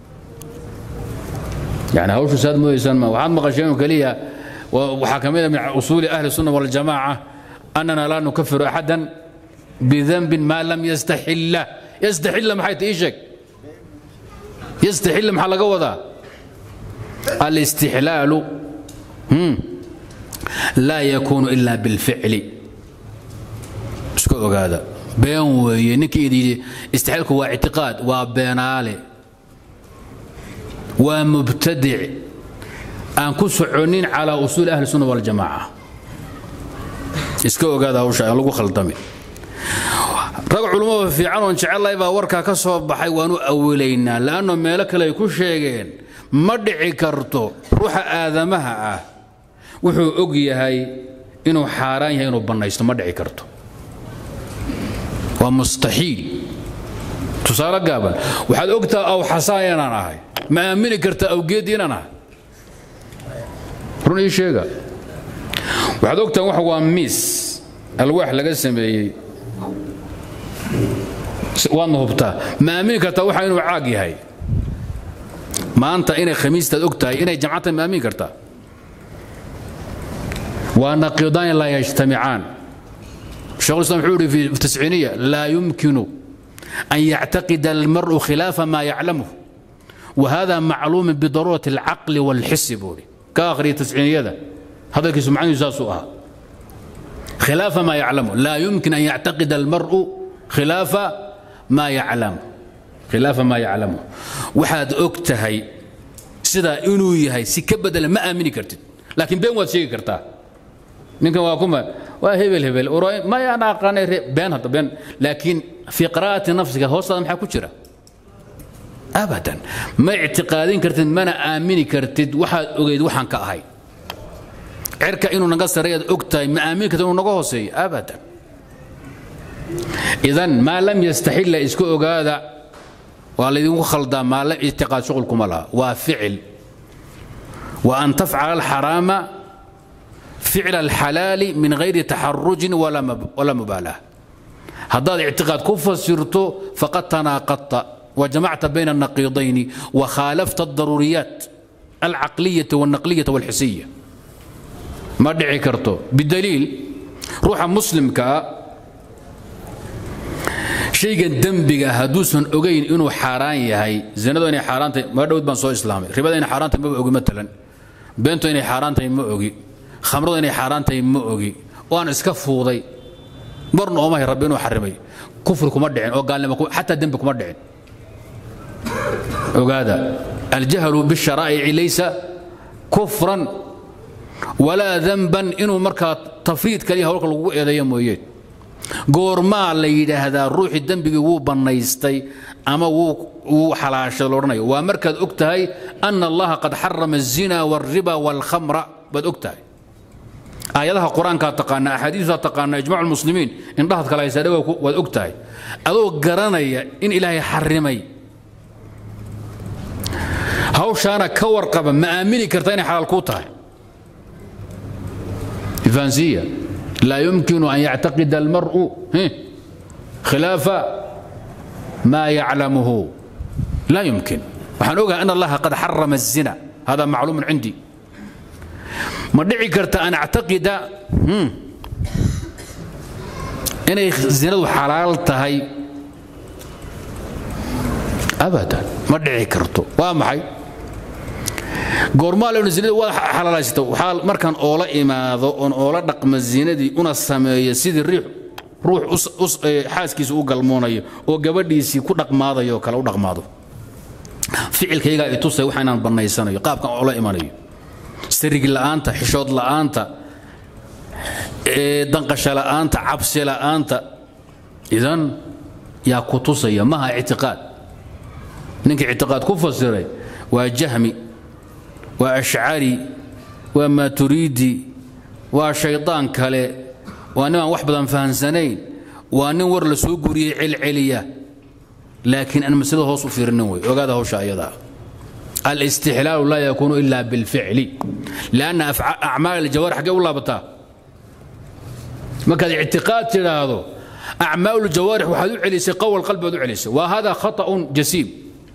يعني هوش ساد مو يسمى وحد مقشين كليا وحكمنا من أصول أهل السنة والجماعة أننا لا نكفر أحدا بذنب ما لم يستحل يستحل ما حيث إيشك يستحل محل قوضة الاستحلال هم لا يكون إلا بالفعل iska ogaada been weeye ninkii idin yidhi istixlaalku waa ictiqaad waa beenaale waa mubtadic aan ku soconin calaa usuuli ahli sunna waljamaaca iska ogaada hawsha aan lagu khaldamin rag culummada fiican oon jecellahay baa warkaa ka soo baxay waanu awilaynaa la'anno meelo kale ay ku sheegeen ma dhici karto ruuxa aadamaha ah wuxuu og yahay inuu xaaraan yahay inuu bannaysto ma dhici karto waa mustaxiil tusaale gaaban waxaad ogtaa aw xasaan inaan ahay ma aamini karta awgeed inaan ahay run ii sheega waxaad ogtaa wax waa miis alwaax laga sameeyey waadna hubtaa ma aamini kartaa waxa inuu caag yahay maanta inay khamiistaad og tahay inay jamcata ma aamini kartaa waa naqiidaan laa yajtamicaan شيخ الإسلام حوري في التسعينية لا يمكن أن يعتقد المرء خلاف ما يعلمه وهذا معلوم بضرورة العقل والحس بوري كآخر التسعينية ده هذا كيس معني يساسوها خلاف ما يعلمه لا يمكن أن يعتقد المرء خلاف ما يعلم خلاف ما يعلمه وحد أكتهي سيدا إنو يهي سكبد ما آمني كرتد لكن بين واد شيء كرتاه ninkan waa kuma waa hebel hebel ma yaan aqaanay been hadda been laakiin fii qiraa'ati nafsiga hoostaada maxaa ku jira abadan ma ictiqaadin kartid mana aamini kartid waxaad ogeyd waxaan ka ahay cirka inuu naga sareeyaad og tahay ma aamini kartid inuu naga hooseeyo abadan idan maa lam yastaxilla iska ogaada waa laydinku khaldaa maa lam ictiqaad shuqulkuma laha waa ficil wa an tafcala alxaraama فعل الحلال من غير تحرج ولا ولا مبالاه هذا اعتقاد كفر سرته فقد تناقضت وجمعت بين النقيضين وخالفت الضروريات العقلية والنقلية والحسية ما دعي كرتو بالدليل روح مسلم كا شيء دنبغا هدوسن اوغين انه حاران يهي زنده اني حاران ما دود بان سو اسلامي ربا اني حاران ما اوغي مثلا بنتو اني حاران ما اوغي khamradu inay xaaraan tahay ma ogi waan iska fuuday marna oomahay rabbi inuu xarimay kufri kuma dhicin oo gaalnimo xataa dembi kuma dhicin ogaada aljahlu bisharaa'ici laysa kufran walaa danban inuu markaa tafriid kaliya hawlka lagugu eedeeyo mooyeen goormaa la yidhaahdaa ruuxii dembigii wuu bannaystay ama wuu xalaashay loodhanayo waa markaad og tahay ana allaha qad xarama الzina wاlriba wاlkhamra baad og tahay aayadaha qur-aankaa taqaana axaadiisaa taqaana ijmac lmuslimiin indhahaad kala haysaa dhawa waad og tahay adoo garanaya in ilaahay xarimay hawshaana ka warqaba ma aamini karta inay xalaal kuu tahay ifaansiya laa yumkinu an yactaqida almar'u khilaafa maa yaclamuhu laa yumkin waxaan ogahay an allaha qad xarama الzina hada macluumun cindii ma dhici karta an actaqida inay zinadu xalaal tahay abadan ma dhici karto waa maxay goormaa lenu zinada waa xalaalaysata waxaa markaan oola imaado oon oola dhaqma zinadii una sameeyo sidii riix ruux xaaskiisa u galmoonayo oo gabadhiisii ku dhaqmaadayo kale u dhaqmaado ficilkaygaa i tusay waxa inaan bannaysanayo qaabkan oola imanayo sirigi la'aanta xishood la'aanta danqasha la'aanta cabsi la'aanta idan yaa ku tusaya maha ictiqaad ninkii ictiqaad ku fasiray waa jahmi waa ashcari waa maaturiidi waa shaydaan kale waa nin aan wax badan fahansanayn waa nin war la soo guriyey celceliya laakiin aan masalada hoos u fiirinin wey ogaada hawsha ayadaa الاستحلال لا يكون إلا بالفعل لأن أعمال الجوارح حقا والله بتا ما كان اعتقاد هذا أعمال الجوارح وحدو عليسي قوى القلب ودو عليسي وهذا خطأ جسيم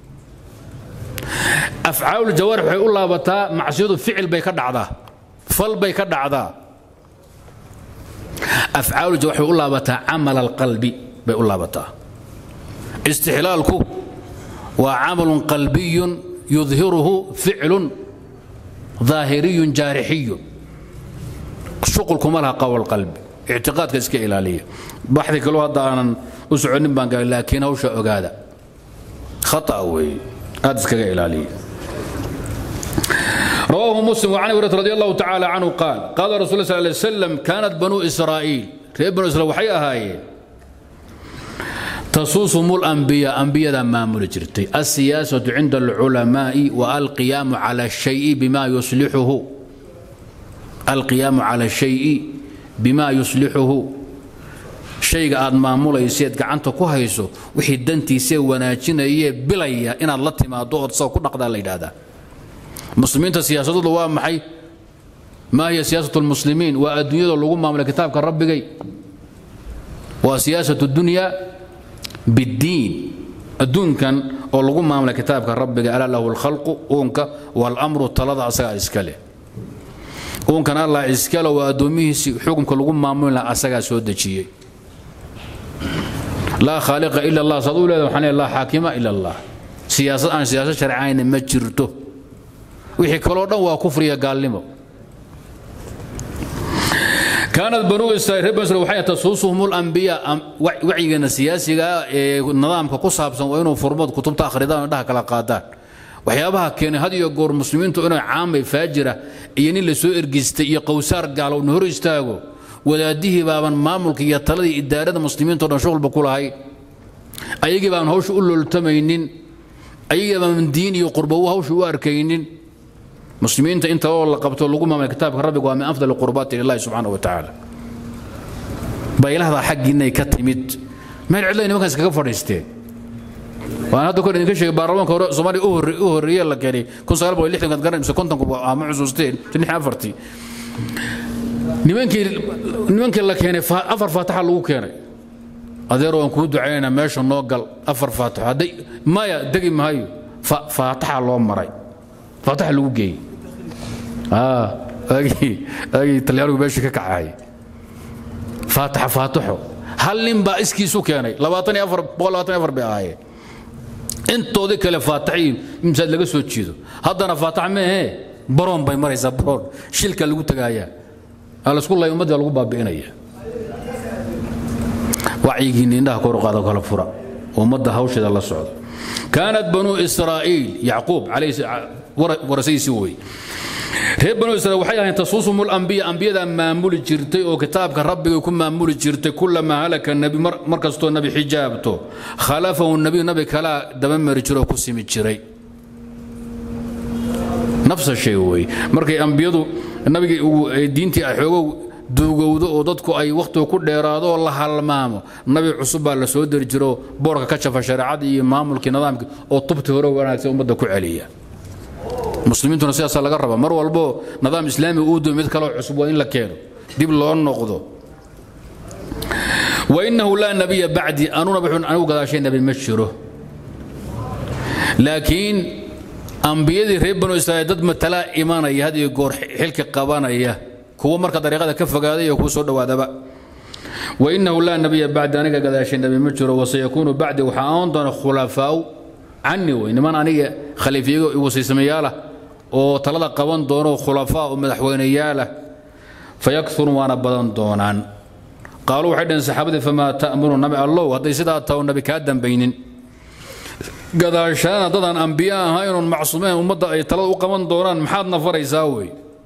أفعال الجوارح وحي الله بتا معصيده فعل بيك دعضا فل بيك دعضا أفعال الجوارح الله بتا عمل القلب بي الله بتا استحلالك وعمل قلبي يظهره فعل ظاهري جارحي شغلكم لها قول القلب ictiqaadka iska ilaaliya baxdi kaloo hadda aanan u soconin baan gaari laakiin hawsha ogaada khata weeye aad iskaga ilaaliya رواه مسلم وعن هريرة رضي الله تعالى عنه قال قال رسول الله صلى الله عليه وسلم كانت بنو إسرائيل ريب بنو إسرائيل وحي أهاي تصوصهم الأنبياء أنبياء ما ملجرتي السياسة عند العلماء والقيام على الشيء بما يصلحه القيام على الشيء بما يصلحه shayga aad maamulayseed gacanta ku hayso wixii dantiisee wanaajinayee bilaya inaad la timaado ood sao ku dhaqdaa la yidhaahdaa muslimiinta siyaasadooda waa maxay maa hiya siyaasat lmuslimiin waa adduunyada lagu maamulay kitaabka rabbigay waa siyaasat dunya biddiin adduunkan oo lagu maamulay kitaabka rabbiga alaa lahu lkhalqu uunka waalamru talada asagaa iska leh uunkan allah iskale waa addoomihiisi xukunka lagu maamuli laha asagaa soo dejiyey laa khaaliqa ila allah saad u leeda waxaan leeyahay laa xaakima ila allah siyaasad aan siyaasad sharcayna ma jirto wixii kaloo dhan waa kufriya gaalnimo kaanat banuu israiil reer banu israiil waxay tasuusuhum alambiyaa wacyigeena siyaasiga ee nidaamka ku saabsan waa inuu furmood kutubta akhridaan oo dhaha kala qaadaan waxyaabaha keenay had iyo goor muslimiintu inay caamay faajira iyo nin la soo ergistay iyo qowsaar gaalo una hor istaago wadaadihii baaban maamulka iyo taladii idaarada muslimiinto dhan shuqulba ku lahayn ayagii baaban hawsha u looltamaynin ayagii baaban diin iyo qurbow hawsha u arkaynin muslimiinta inta oo la qabto lagu maamulay kitaabka rabbiga waa min afdal qurbaati lillahi subxaanahu wa tacaala baylahdaa xaggiinay ka timid meel cidlay nimankaas kaga fadhiisteen waan hadda kor idinka sheegay baarlamaanka hore soomaaliya u horreeye la keenay kun sagaal boqol lixdan kaad garan mise kontonku ama xusuusteen lix afartii nimankii nimankii la keenay afar faataxa lagu keenay adeer waan kuu ducaynaynaa meesha noo gal afar faataxo hadday maya degi maayo faataxa loo maray faataxa lagu geeyey agii agii talyaanigu meeshii ka kacay faataxa faataxo hal nin baa iskiisu keenay labaatan iyo afar boqol labaatan iyo afar bay ahaayeen intoodii kale faataxii imsaad laga soo jiido haddana faatax meehe baroon bay maraysaa baroon shilka lagu tagaayaa alasku lay ummadda lagu baabi'inaya wacyigiinni indhaha kor u qaada kala fura ummadda hawsheeda la socda kaanat banuu israa'iil yacquub warasaysi wey reer banuu israiil waxay ahayn tasuusum lambiya ambiyadaa maamuli jirtay oo kitaabka rabbigay ku maamuli jirtay kulamaa halaka nebi mar kastoo nebi xijaabto khalafahu nebiyu nabi kalaa dabamari jiro oo ku simi jiray nafsa shay wey markay ambiyadu nabigii diintii ay xoogow duugowdo oo dadku ay wakhtiga ku dheeraado oo la halmaamo nabi cusub baa la soo deri jiro boorka ka jafa shareecadii iyo maamulkii nidaamkii oo tubtii hore wanaagsan ummadda ku celiya muslimiintuna sidaasaa laga rabaa mar walbo nidaam islaami uu dumo mid kaloo cusub waa in la keeno dib loo noqdo wainahu laa nabiya bacdi anuna anigu gadaashay nabi ma jiro laakiin ambiyadii reer banu israa'iil dad matalaa imanaya had iyo goor xilka qabanaya kuwa marka dariiqada ka fogaaday iyo kuwa soo dhowaadaba wainahu laa nabiya bacdi aniga gadaashay nabi ma jiro wasayakuunu bacdi waxaa aon doona khulafaau cani wey niman aniga khaliifyago wasiismayaalah oo talada qaban doono khulafaa oo madaxweyneyaalah fayakuru waana badan doonaan qaaluu waxay dhaheen saxaabadii famaa ta'muru nabi allow hadday sidaa taho nabi kaa dambaynin gadaashaana dadaan ambiye ahaynoon macsuumeen ummadda ay talada u qaban doonaan maxaadna faraysaa wey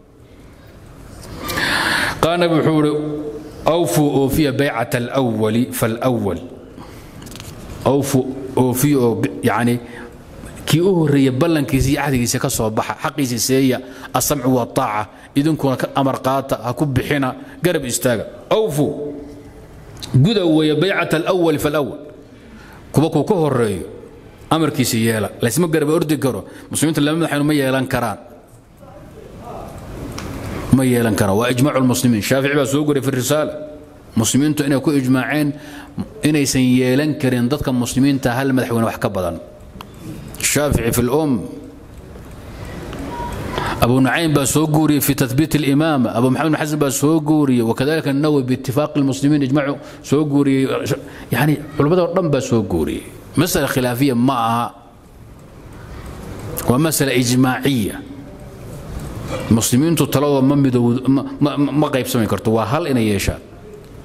qaal nabi wuxuu ihi awfuu oofiya baycata alwali falwal awfu oofiya oo yacni kii u horreeya ballankiisa iyo cahdigiisa ka soo baxa xaqiisa seeya asamcu waaaca idinkuna ka amar qaata ha ku bixina garab istaaga awfu guda weeye baycata alwali falwal kuwa kuu ka horeeyo amarkiisa yeela laysma garaba ordi karo muslimiinta lama madaxaynu ma yeelan karaan ma yeelan karaan waa ijmaacu lmuslimiin shaafici baa soo goray fi risaala muslimiintu inay ku ijmaaceen inaysan yeelan karin dadka muslimiinta hal madaxweyne wax ka badan shaafici fi lum abu nucaym baa soo guuriyey fi tathbiit alimaama abu maxamed bin xasan baa soo guuriyey wakadalika الnawawi biitifaaqi lmuslimiin ijmaacu soo guuriyey yani culimmado dhan baa soo guuriyey masألة khilaafiya ma aha waa masألة ijmaaciya muslimiintu taladooda ma midowd ma qaybsami karto waa hal inay yeeshaan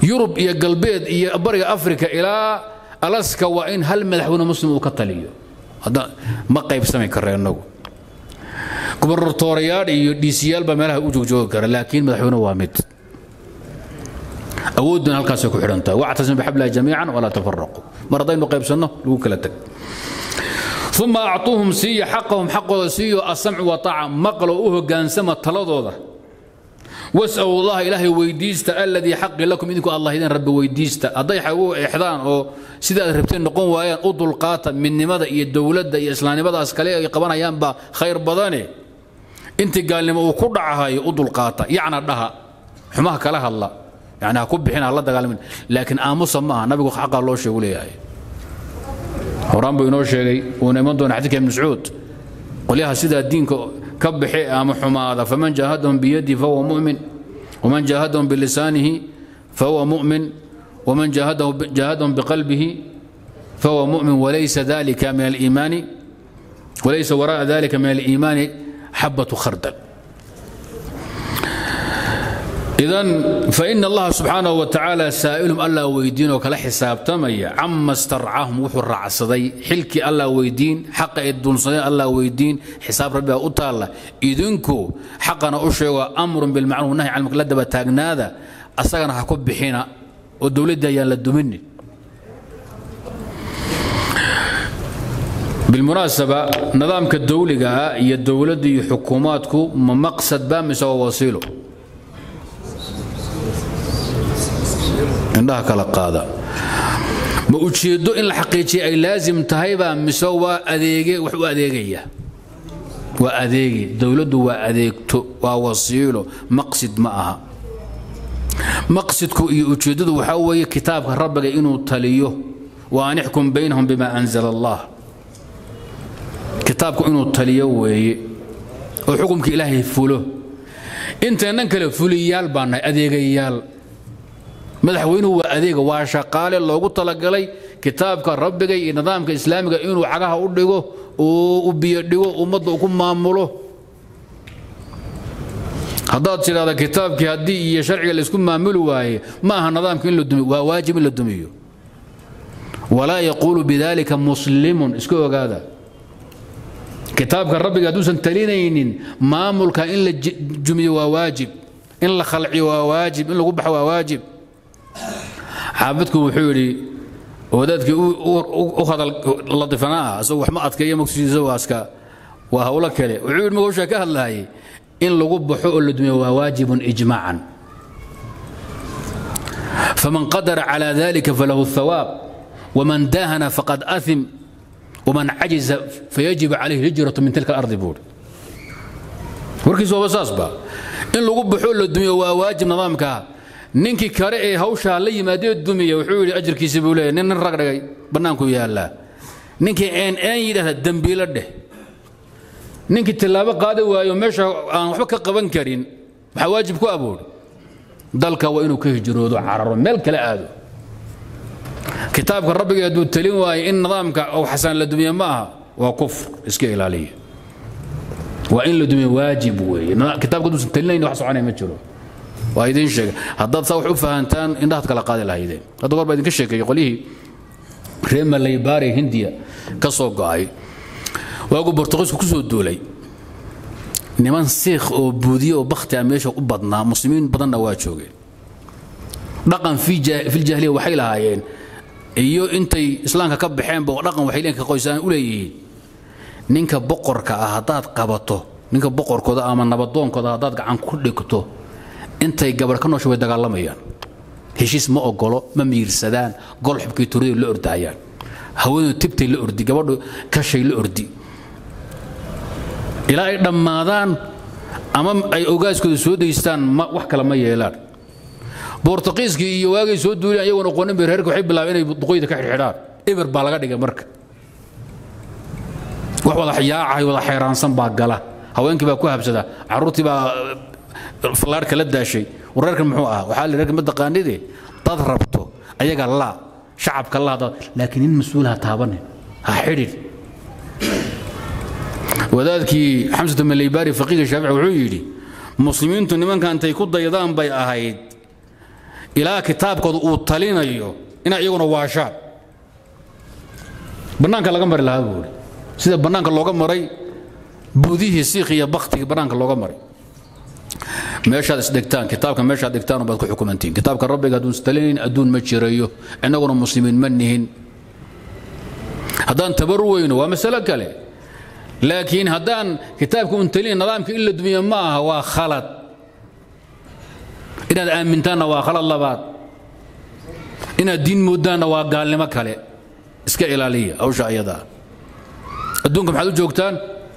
yurub iyo galbeed iyo bariga afrika ilaa alaska waa in hal madaxweyne muslim uu ka taliyo ma qaybsami kara inagu gubernatoorayaal iyo dhiisiyaal baa meelaha u joogjoogi kara laakiin madaxweyne waa mid awooduna halkaasay ku xidhan tahay wactasim bixablillahi jamiican walaa tafaraquu mar haddaynu qaybsanno lagu kala tag uma acuuhum siiya xaqahum xaqooda siiyo asamcu wataaca maqlo u hogaansama taladooda was'alu allaha ilaahay weydiista alladii xaqi lakum idinku allah idin rabbi weydiista hadday xagu exdaan oo sida aad rabteen noqon waayaan u dulqaata midnimada iyo dowladda iyo islaamnimadaas kale ay qabanayaanba khayr badane intii gaalnimo uu ku dhacahayo u dulqaata yacna dhaha xumaha kala hadla yani ha ku bixin ha la dagaalamin laakiin aamusa ma aha nabigu xaqaa loo sheegu leeyahay horaan buu inoo sheegay uuna iman doona xadiidka ibn mascuud qolyaha sidaa diinka ka baxe ama xumaada faman jaahadahum biyadihi fahuwa mu'min waman jaahadahum bilisaanihi fahuwa mu'min waman jaahadahum biqalbihi fahuwa mu'min walaysa dalika min aliimaani walaysa wara'a dalika min aliimaani xabatu khardal idan fain allaha subxaanahu wa tacaala saa'ilum allah weydiin oo kala xisaabtamaya cama starcahum wuxuu raacsaday xilkii allah weydiin xaqa ay duunsadeen allah weydiin xisaab rabbiga u taalla idinku xaqana u sheego amrun bilmacruuf nahy can la daba taagnaada asagana ha ku bixina oo dowladdii ayaan la duminin bilmunaasaba nidaamka dowliga ah iyo dowladda iyo xukuumaadku ma maqsad ba mise waa wasiilo indhaha kala qaada ma ujeeddo in la xaqiijiya ay laasim tahaybaa mise waa adeege wax u adeegaya waa adeege dowladdu waa adeegto waa wasiilo maqsid ma aha maqsidku iyo ujeeddadu waxaa weeye kitaabka rabbiga inuu taliyo wa an ixkum baynahum bima anzala allah kitaabku inuu taliyo weeye oo xukumka ilaahay fulo inteennan kale fuliyaal baa nahay adeegayaal madaxweynuhu waa adeega waa shaqaale loogu talagalay kitaabka rabbiga iyo nidaamka islaamiga inuu cagaha u dhigo u biyo dhigo ummadda ku maamulo haddaad tidhahda kitaabkii haddii iyo sharciga laysku maamuli waaye ma aha nidaamka in la dumiyo waa waajib in la dumiyo walaa yaquulu bidalika muslimun iska ogaada kitaabka rabbiga hadduusan talinaynin maamulka in la jumiyo waa waajib in la khalciyo waa waajib in lagu baxo waa waajib xaafidku wuxuu yidhi wadaadkii u hadal ladifanaa asagoo wax ma adkeeyo maqsidiisa waaska waa hawlo kale wuxuu yidhi magowshaa ka hadlaayay in lagu baxo oo la dumiyo waa waajibun ijmaacan faman qadara calى dalika falahu الثawaab waman daahana faqad aثim waman cajiza fayajib calayhi hijratu min tilka alardi buuri warkiis waaba saasba in lagu baxo la dumiyo waa waajib nidaamkaa ninkii kale ee hawshaa la yimaadee dumiya wuxuu yidhi ajarkiisi buu leeyahy nin nin rag dhigay bannaanku yaallaa ninkii een een yidhahda dembiilo dheh ninkii tillaabo qaadi waayo meesha aan waxba ka qaban karin maxaa waajib ku abuuri dalka waa inuu ka hijroodo cararo meel kale aado kitaabka rabbiga hadduu talin waayo in nidaamka ou xasaan la dumiye ma aha waa kufr iska ilaaliya waa in la dumiye waajib weeye kitaabka hadduusan talinayn wax soconaya ma jiro waa idiin sheegay haddaad saa wax u fahantaan indhahaad kala qaadi lahaydeen hadda goor baa idinka sheekeeyey qolyihii reer malaybaari hindiya ka soo go'ay waagu bortuqiisku ku soo duulay niman siikh oo buudiye oo bakhti ah meesha u badnaa muslimiin badanna waa joogeen dhaqan filjahiliya waxay lahaayeen iyo intay islaamka ka baxeenba dhaqan waxay leenka qoysaan u leeyihiin ninka boqorka ah haddaad qabato ninka boqorkooda ama nabadoonkooda haddaad gacan ku dhigto intay gabadh ka noosha way dagaalamayaan heshiis ma ogolo ma miirsadaan gol xubkii turiday la ordaayaan haweendu tibtay la ordi gabadhu kashay la ordi ilaa ay dhammaadaan ama ay ogaaskooda soo daystaan wax kale ma yeelaan bortuqiiskii iyo waagay soo duuleen ayagoon aqoonin bay reerka waxay bilaabeen inay duqoyda ka xidhxidhaan eber baa laga dhigay marka wax wada yaacahay wada xayraansan baa gala haweenkii baa ku habsada carruurtii baa fallaarhka la daashay wareerkan muxuu ah waxaa la reerka ma taqaanide dad rabto ayaga laa shacabka laa laakiin nin mas-uul ha taabanin ha xidhin wadaadkii xamsatu malaybaari faqiiga shaafici wuxuu yidhi muslimiintu nimanka intay ku daydaan bay ahayd ilaa kitaabkooda uu talinayo inay iyaguna waashaan bannaanka laga mari lahaa buuri sida bannaanka looga maray buudihii siikh iyo baktigii bannaanka looga maray meeshaad isdhigtaan kitaabka meeshaad dhigtaan baad ku xukumantiin kitaabka rabbiga hadduun istalinayn adduun ma jirayo innaguna muslimiin ma nihin haddaan tabar weyno waa masalo kale laakiin haddaan kitaabka un talinayn nidaamka in la dumiya ma aha waa khalad inaad aamintaanna waa khalad labaad inaad diin moodaanna waa gaalnimo kale iska ilaaliya hawsha ayadaa adduunka maxaad u joogtaan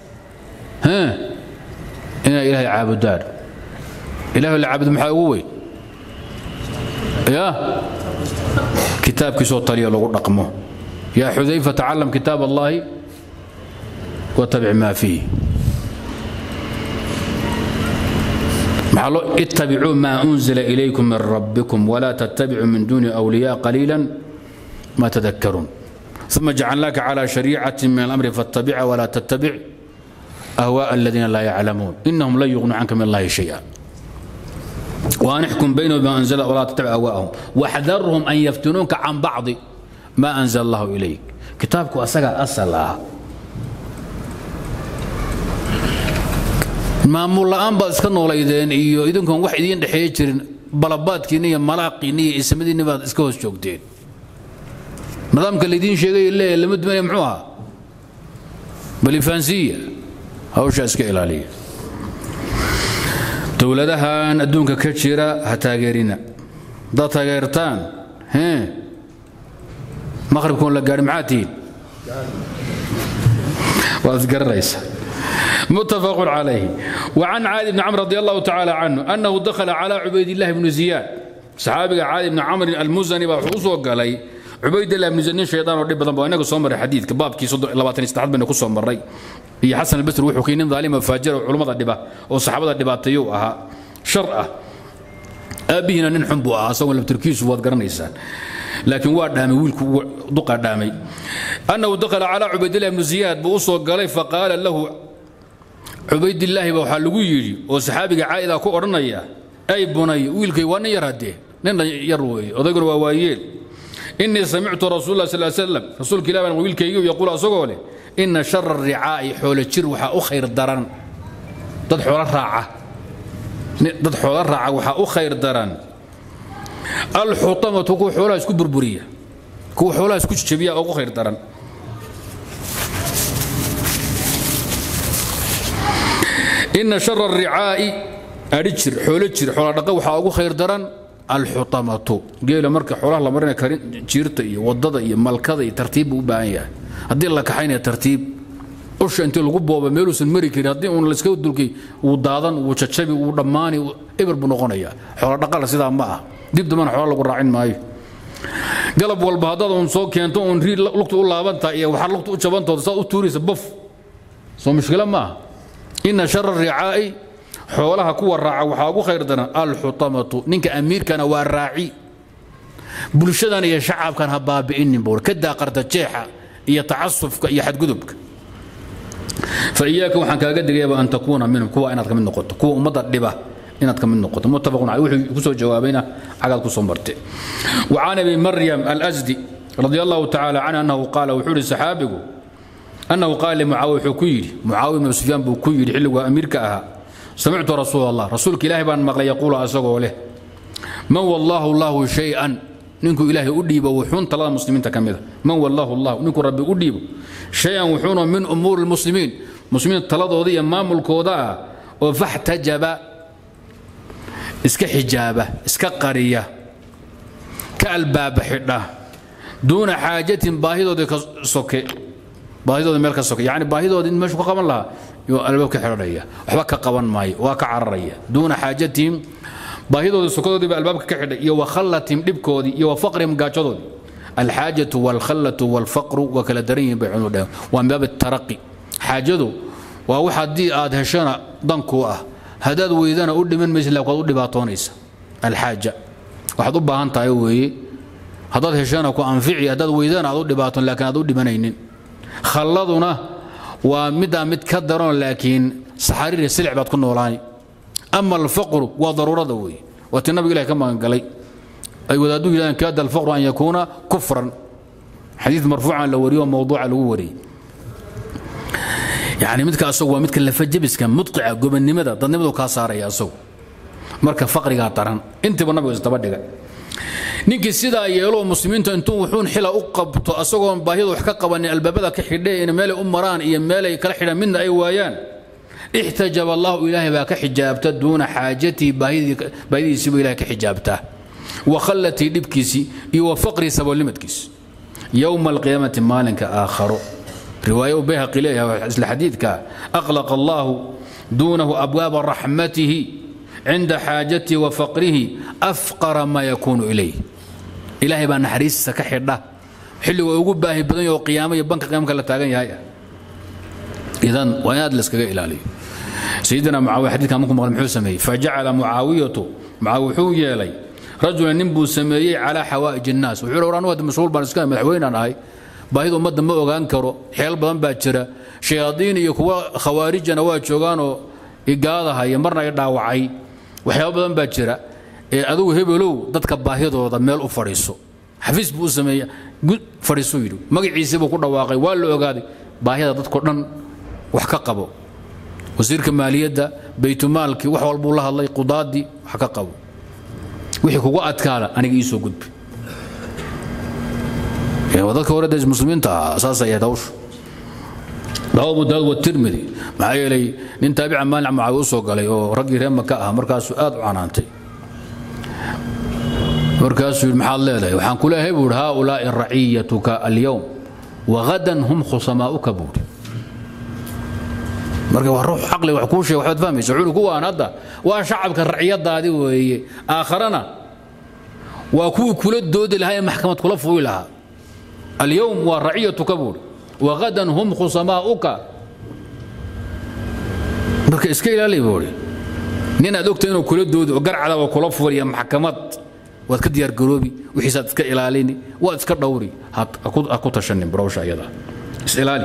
inaad ilaahay caabudaan ilaah la caabudo maxaa ugu weyn ya kitaabkiisoo taliya lagu dhaqmo yaa xudayfa tacalam kitaab allahi watabic maa fiih maxaa loo ittabicuu maa unzila ilaykum min rabbikum walaa tattabicuu min duuni awliyaa qaliilan ma tadakkaruun ثم جعلناك على شريعة من الأمر فاتبعها ولا تتبع أهواء الذين لا يعلمون إنهم لن يغنوا عنك من الله شيئا وأن احكم بينهم بما أنزل ولا تتبع أهواءهم واحذرهم أن يفتنوك عن بعض ما أنزل الله إليك كتابك أسقى أصلا maamul la'aan baad iska noolaydeen iyo idinkoon wax idiin dhexeeya jirin balabaadkiinna iyo malaaqiinna iyo ismadiinna baad iska hoos joogteen nidaamka laydiin sheegay leeya lama dumanaya muxuu ahaa balifaansiya hawshaa iska ilaaliya dowladahan adduunka ka jira ha taageerina haddaad taageertaan hee maqribkoon la gaadhi maxaa tihiin waad isgaranaysaa متفق عليه وعن عادي بن عمرو رضي الله تعالى عنه أنه دخل على عبيد الله بن زياد صحابي عادي بن عمرو المزني وحوصه قال عبيد الله بن زياد شيطان ودي بدن بانك سو مر حديث كباب كي 23 بن كسو مري iyo xasan albasri wuxuu keenin daalima faajir culimada dhiba oo saxaabada dhibaatayo ahaa shar ah aabihina nin xun buu ahaa asagoo labtirkiisu waad garanaysaan laakiin waa dhaamay wiilku duqa dhaamay annahu dakhala calaa cubaydillah ibnu ziyaad buu u soo galay faqaala lahu cubaydillaahi ba waxaa lagu yidhi oo saxaabiga caa'ida ku odhanaya ay bunay wiilkay waa nin yar haddee nin yar weeye odayguna waa waayeel innii samictu rasuul lah sal slam rasuulka ilah baan wiilkaygiu yaquul asagoo leh inna shara ricaa'i xoolo jir waxaa u khayr daran dad xoolo raaca dad xoolo raaca waxaa u khayr daran alxutamatu kuwa xoolaha isku burburiya kuwa xoolaha isku jabiya ugu khayr daran ina shara aricaa'i adhi jir xoolo jir xoola dhaqa waxaa ugu khayr daran alxutamatu geela marka xoolaha la marinaya karin jiirta iyo wadada iyo malkada iyo tartiib buu u baahan yahay haddii la kaxaynaya tartiib usha intii lagu booba meeluusan mari karin haddii uun layska dulkay wuu daadan wuu jajabi wuu dhammaani eber buu noqonayaa xoola dhaqala sidaa ma ah dib dambana xoola lagu raacin maayo galab walba haddaad uun soo keento uun rii lugta u laabantaa iyo waxaad lugta u jabantooda saad u tuuraysa bof soo mushkila ma ah ina shara ricaa'i xoolaha kuwa raaca waxaa ugu khayr daran alxutamatu ninka amiirkana waa raaci bulshadan iyo shacabkan ha baabi'inin buur ka daaqarta jeexa iyo tacasufka iyo xadgudubka فإياك وحن كاغا دغيبا أن تكون منهم كوا إناد كمن نقطة كوا أمدا دبا إناد كمن نقطة متفق عليه وحي كسو جوابينا عقد كسو مرتي وعن أبي مريم الأزدي رضي الله تعالى عنه أنه قال وحول السحابه أنه قال لمعاوية حكيري معاوية بن سفيان بكيري حلو أمير كأها سمعت رسول الله رسولك إلهي بان مغلى يقول أسوغو له من والله الله شيئا نينكو إلهي أديب وحون طلال المسلمين تكمل من والله الله نينكو ربي أديب شيئا وحون من أمور المسلمين مسلمين طلال ذي أمام الكوضاء وفاحتجب اسك حجابة اسك قرية كالباب حده دون حاجة باهدو سوكي baahidooda meel ka sokay yani baahidooda in meeshu ka qaban lahaa yuu albaab ka xidhanaya waxba ka qaban maayo waa ka cararaya duuna xaajatihim baahidooda sokadoodii baa albaabka ka xidhay iyo wakhallatihim dhibkoodii iyo wafaqrihim gaajadoodii alxaajatu walkhallatu walfaqru waa kala daran yihin bay cunu dhaheen waa min baab taraqi xaajadu waa wax haddii aad heshana dankuu ah haddaad weydana u dhiman maysa laakiin waad u dhibaatoonaysa alxaaja waxaad u baahan tahay weeye haddaad heshana ku anfici haddaad weydana aad u dhibaatoon laakiin aad u dhimanaynin khalladuna waa middaa mid ka daran laakiin saxariir iyo silic baad ku noolaani ama alfaqru waa daruurada weeye waa ti nabiga ilahi ka magangalay ay wadaaddu yidhahdeen kaada alfaqru an yakuuna kufran xadiid marfuucan la wariyo oo mawduuca lagu wariyey yani midka asagu waa midka lafajabiska mudqica gobannimada dadnimadu kaa saaraya asagu marka faqrigaa daran intiiba nabigu isdaba dhiga ninkii sidaa yeelo muslimiinta intuu wuxuun xila u qabto asagoon baahiyada wax ka qabanin albaabada ka xidhe in meelay u maraan iyo meelay kala xidhaan midna ay waayaan ixtajaba allahu ilaahay baa ka xijaabta duuna xaajatii baahidiisiibu ilahay ka xijaabtaa wa khallatii dhibkiisii iyo wa faqrii saboolnimadkiisi yowma alqiyaamati maalinka aakharo riwaaye u bayhaqi leeyahay isla xadiidka aqlaqa allahu duunahu abwaaba raxmatihi cinda xaajatihi wa faqrihi afqara maa yakuunu ilayh ilaahay baa naxariistiisa ka xidha xilligoo ugu baahi badan yaho qiyaamo iyo banka qiyaamka la taagan yahay idan waa in aad layskaga ilaaliyo sayidina mucaawiya xadiidkan markuu maqlay muxuu sameeyey fajacala mucaawiyatu mucaawiya wuxuu yeelay rajulan nin buu sameeyey calaa xawaa'ij innaas wuxuu hi anu hadda mashhuul baan iska madaxweynaan ahay baahida ummadda ma ogaan karo xeel badan baa jira shayaadiin iyo kuwa khawaarijana waa joogaanoo igaadahaya marna i dhaawacay waxyaaba badan baa jira ee adugu hebelow dadka baahidooda meel u fadhiiso xafiis buu u sameeya fadhiisuu yidhi magaciisii buu ku dhawaaqay waa la ogaaday baahida dadko dhan wax ka qabo wasiirka maaliyadda baytumaalkii wax walbuu la hadlay qudaadii wax ka qabo wixii kugu adkaada aniga ii soo gudbi dadka hore dee muslimiinta ahaa saasay ahayd hawshu rawa abu daawud watirmidi maxaa yeelay nin taabica maalin mucaawiya u soo galay oo raggii reer maka ah markaasuu aad u canaantay markaasuu yidhi maxaad leedahay waxaan ku leeyahay buu yidhi haaulaa'i raciyatuka alyowm wagadan hum khusamaa'uka buu yidhi marka waa ruux caqli wax kuu sheega waxbaad fahmaysa wuxuu kuwaan hadda waa shacabka raciyadaadi weeye aakharana waa kuwii kula doodi lahaa ee maxkamad kula fuuli lahaa alyowm waa raciyatuka buu yidhi wagadan hum khusamaa'uka marka iska ilaali buu yidhi nin aad ogta inuu kula doodi oo garcada waa kula fuliya maxkamad waad ka diyaargaroobi wixiisaad iska ilaalini waad iska dhowri ha ku tashanin barowsha ayada isilaali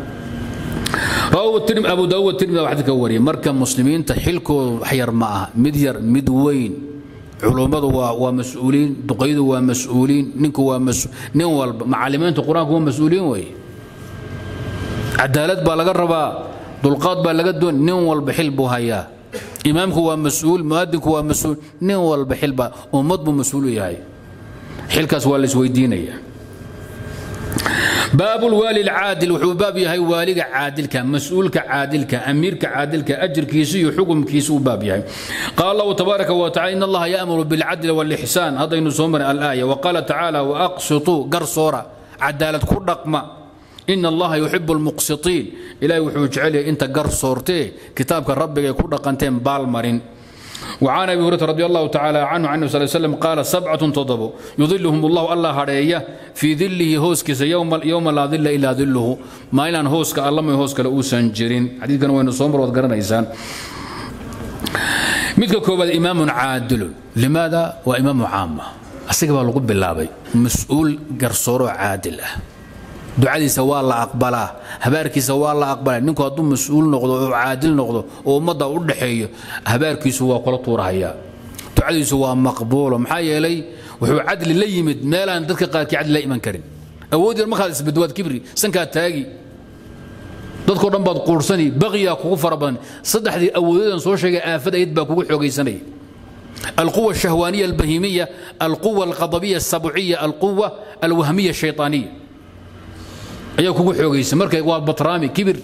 abu daawud tirmid baa xadiidka wariyay marka muslimiinta xilkoodu wax yar ma aha mid yar mid weyn culummadu waa waa mas-uuliin duqaydu waa mas-uuliin ninku waa nin walba macallimiinta qur-aanku waa mas-uuliin weeye cadaalad baa laga rabaa dulqaad baa laga doon nin walba xil buu hayaa imaamku waa mas-uul muadinku waa mas-uul nin walba xilba ummad buu mas-uul u yahay xilkaas waa la isweydiinaya باب الوالي العادل وحو باب يهي والي عادلك مسؤولك عادلك أميرك عادلك أجر كيسي وحكم كيسو باب يهي قال الله تبارك وتعالى إن الله يأمر بالعدل والإحسان هذا ينسومر الآية وقال تعالى وأقسطوا قرصورة عدالة كل رقمة إن الله يحب المقسطين إلهي وحو جعله أنت قرصورتي كتابك ربك يكون رقنتين بالمرين وعن ابي هريره رضي الله تعالى عنه عنه صلى الله عليه وسلم قال سبعه تضبوا يظلهم الله الله هريه في ذله هوسكس يوم يوم لا ظل الا ظله ما الان هوسك الله ما هوسك لو سنجرين حديث كان وين صومر وذكرنايسان midka koobaad imaamun caadilun limaada waa imaamu caama asiga baa lagu bilaabay mas-uul garsooro caadil ah ducadiisa waa la aqbalaa habaarkiisa waa la aqbalaa ninku hadduu mas-uul noqdo oo caadil noqdo oo ummadda u dhexeeyo habaarkiisu waa kula tuurahayaa ducadiisu waa maqbuulo maxaa yeelay wuxuu cadli la yimid meelaan dadka qaarkii cadli la iman karin awood yar markaad isbadwaad kibri sankaad taagi dadkoo dhan baad quursani baqiyaa kugu fara badan saddexdii awoodadan soo sheegay aafad ayd baa kugu xoogaysanaya القوة الشهوانية البهيمية القوة الغضبية السبعية القوة الوهمية الشيطانية ayaa kugu xoogaysa marka waa batraami kibir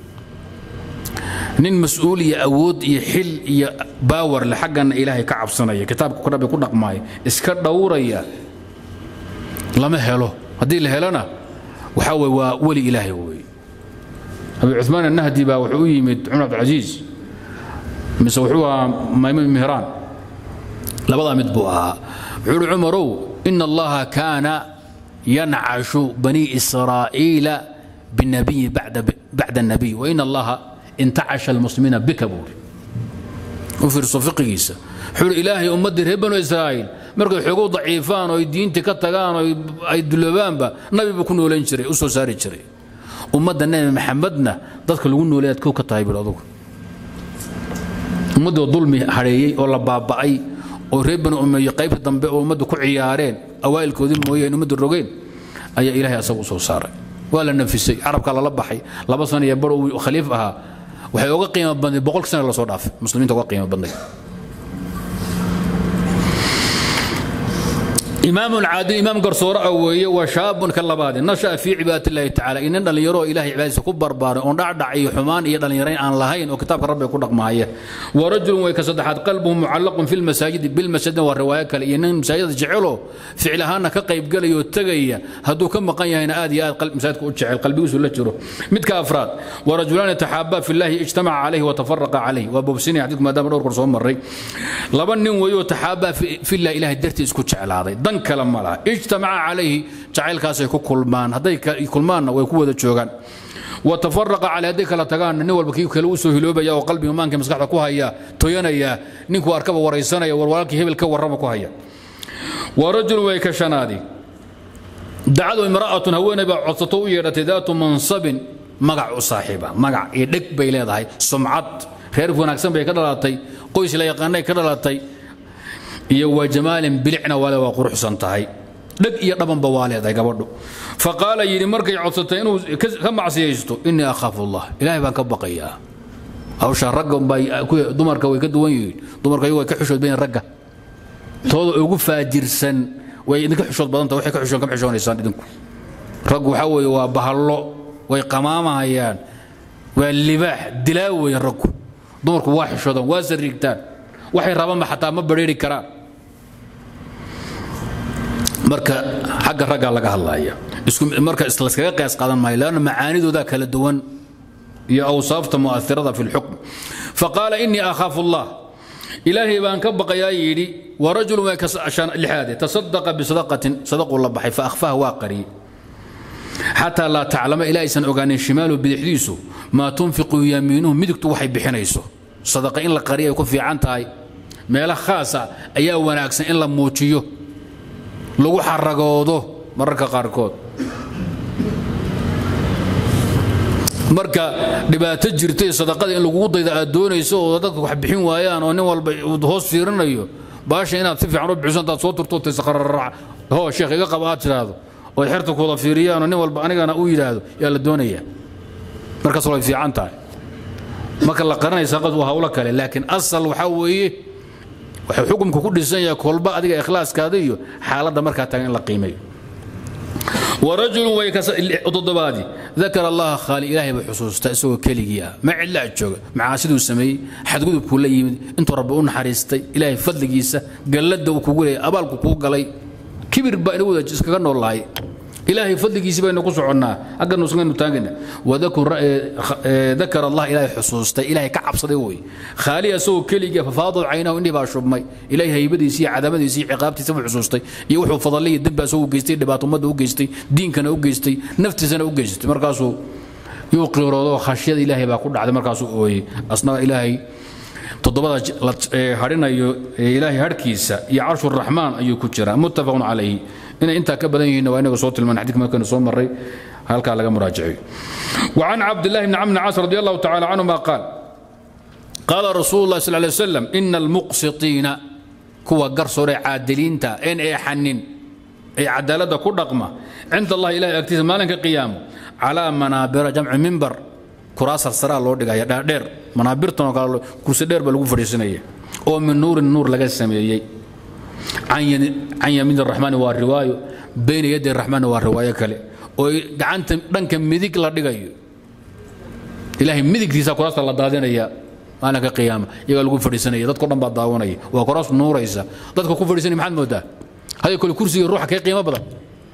nin mas-uul iyo awood iyo xil iyo baawar le xaggana ilaahay ka cabsanaya kitaabka rabbi ku dhaqmaaya iska dhowraya lama helo haddii la helona waxaa weye waa weli ilaahay wey abi cuثmaan annahdi baa wuxuu u yimid cumar cabdilcasiis mise wuxuu ahaa maymun mihraan labadaa mid buu ahaa wuxuu uhi cumarow ina allaha kaana ينعش بني إسرائيل بالنبي بعد بعد النبي وإن الله انتعش المسلمين بك بور وفي صفقيسة حول إلهي أمد رهبان إسرائيل مركز حقوق ضعيفان ويدين تكتغان ويدلبان با نبي بكون ولين شري أسو ساري شري أمد النبي محمدنا ضدك لغن وليات كوكا طيب الأضوك أمد ظلمي حريي ولا بابعي oo reer bani umeeye qaybta dambe oo ummaddu ku ciyaareen awaa'ilkoodii mooyeen ummaddu rogeen ayaa ilaahay asagu u soo saaray waa la nafisay carabka lala baxay laba sano iyo bar uu khaliif ahaa waxay uga qiimo badnayd boqolkii sana lasoo dhaafay muslimiinta uga qiimo badnayd إمام عادل إمام قرصور أوي وشاب كاللبادي نشأ في عبادة الله تعالى إن دل يرو إلهي عبادة كبر بار أن دع دعي حمان إيه دل يرين عن لهين وكتاب رب يكون معايا ورجل ويكسدحات قلبه معلق في المساجد بالمسجد والرواية كالإن المساجد جعله فعلها كقيب قال يتقي هدو كم قيا هنا آدي آد قلب مساجد كوتشعل قلبي وسلا جرو متك أفراد ورجلان يتحابا في الله اجتمع عليه وتفرق عليه وابو سيني يعطيك ما دام قرصور مري لبن ويتحابا في, في الله إله الدرتي اسكوتشعل هذا kale ma laha ijtamaca calayhi jacaylkaasay ku kulmaan hadday kulmaanna way ku wada joogaan wa tafaraqa caley hadday kala tagaanna nin walba kii kale u soo hiloobaya oo qalbiga maanka maskaxda ku haya toyanaya ninkuu arkaba waraysanaya war walaalkii hebel ka warrama ku haya wa rajulun way ka shanaadi dacadu imra'atun haweeney baa codsato u yeedhatay daatu mansabin magac u saaxiiba magac iyo dheg bay leedahay sumcad reer wanaagsan bay ka dhalatay qoys la yaqaanay ka dhalatay iyo wa jamaalin bilicna waale waa quruxsan tahay dheg iyo dhabanba waa leedahay gabadhu faqaala yidhi markay codsatay inuu ka macsiyaysto innii akhaafu allah ilaahay baan ka baqayaa hawsha ragga dumarka way ka duwan yihiin dumarka iyagu way ka xishood bayin ragga tooda ugu faajirsan way idinka xishood badanta waxay ka xishoon kama xishoonaysaan idinku raggu waxaa weeye waa bahallo way qamaamahayaan waa libaax dilaa weeye raggu dumarku waa xishoodaan waa sariigtaan waxay rabaanba xataa ma badheeri karaan marka xagga raggaa laga hadlaya marka laskaga qiyaas qaadan maayo leanna macaanidoodaa kala duwan iyo awsaafta mu'athirada fi lxukm faqaala innii akhaafu allah ilaahay baan ka baqayaa yidhi warajulu way lixaade tasadaqa bisadaqatin sadaquu la baxay faahfaha waa qariyey xataa laa taclama ilaa aysan ogaanin shimaalu bidixdiisu maa tunfiqu yamiinuhu midigtu waxay bixinayso sadaqa in la qariya ay ku fiican tahay meelo khaasa ayaa wanaagsan in la muujiyo lagu xaragoodo mararka qaarkood marka dhibaato jirtay sadaqada in lagugu dayda aad doonayso oo dadka wax bixin waayaan oo nin walba hoos fiirinayo baasha inaad si fiican u bixiso intaad soo turto tisaqararac hoo sheekh iga qaba aad tidhaahdo ood xerta kuwada fiiriyaan oo nin walba anigana u yidhaahdo yaa la doonayaa markaas way fiican tahay marka la qaranaya sadaqad waa hawlo kale laakiin asal waxaa weeye wuxuu xukumka ku dhisan yahay kolba adiga ikhlaaskaada iyo xaaladda markaa tagan in la qiimeeyo ورجل ويكتضبادي ذكر الله خالي إلهي بحصوص تأسوه كليجي ما علا أتشوغ مع سيدو سمي حد قد كل يمد انتو ربعون حريستي إلهي فضل جيسة قلد وكوغلي أبالك كوغلي كبر بأنه جسك كان والله إلهي فضل جيسة بأنه قصعنا أقل نسخن نتاقنا وذكر ذكر الله إلهي حصوص إلهي كعب صديوي خالي أسوه كليجي ففاضل عينه إني باشرب مي إلهي هيبدي يسي عذابدي يسي عقابتي سبع حصوصتي يوحو فضلي الدب أسوه جيستي دبات أمده وجيستي diinkana u geystay naftiisana u geystay markaasuu yuu qiiroodo khashyada ilaahay baa ku dhacday markaasuu ooyey asna ilaahay toddobada hadhinayo ilaahay hadhkiisa iyo carshu raxmaan ayuu ku jiraa muttafaqun calayhi inay intaa ka badan yihiin waa inaga soo tilmaan xadiidka markaynu soo marray halkaa laga muraajaciyo وعن عبد الله بن عمرو بن عاص رضي الله تعالى عنهما قال قال رسول الله صلى الله عليه وسلم إن المقسطين كوا قرصور عادلين تا إن إي حنين ay cadaaladda ku dhaqma cinda allahi ilahay agtiisa maalinka qiyaamo calaa manaabira jamci mimbar kuraasar saraa loo dhigaya dhaadheer manaabirtan oo kale kursi dheer baa lagu fadhiisinaya oo min nuurin nuur laga sameeyey can yamiin araxmaani waa riwaayo bayna yadi araxmaani waa riwaayo kale oo gacanta dhanka midig la dhigayo ilaahay midigtiisa kuraasta la daadinaya maalinka qiyaama iyagaa lagu fadhiisanaya dadko dhan baa daawanaya waa kuraas nuuraysa dadka ku fadhiisanaya maxaad moodaa هذا كل كرسي يروح كي قيمة بدل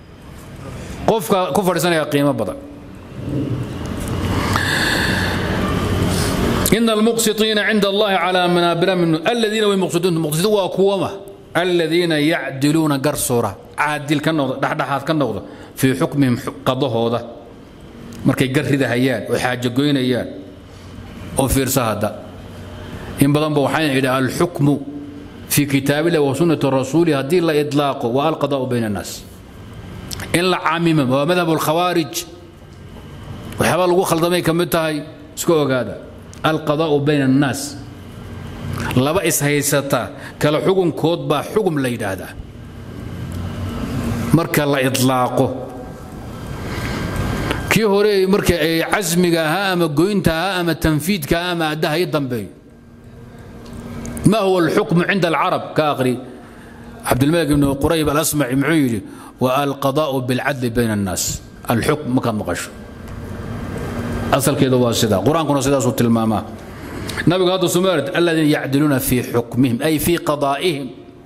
قف كفر سنة قيمة بدل إن المقسطين عند الله على منابر من الذين هم مقصدون مقصدون وأقوامة الذين يعدلون قرصورة عادل كالنوضة دحدحات كالنوضة في حكمهم قضاه هذا مركي قرد هيان وحاجة قوين هيان وفير سهدا إن بدن بوحين إلى الحكم في كتاب الله وسنة الرسول هدي الله إطلاقه والقضاء بين الناس إن لا عامم ومذهب الخوارج وحبال لغو خلطمي كمتهاي سكو هذا القضاء بين الناس laba ishaysata kala xugunkood baa xugum la yidhaahdaa marka la idlaaqo kii hore marka ay casmiga ahaa ama goynta ahaa ama tanfiidka ahaa ama addaha i dambeeyo ma huwa alxukmu cinda alcarab ka aqri cabdilmalik ibn qurayb alasmaci muxuu yidhi wa alqadaa'u bilcadli bayna annaas alxukm markaad maqasho asalkeedu waa sida qur-aankuna sidaasuu tilmaamaa nabigu hadda sumaarid aladiina yacdiluuna fii xukmihim ay fii qadaa'ihim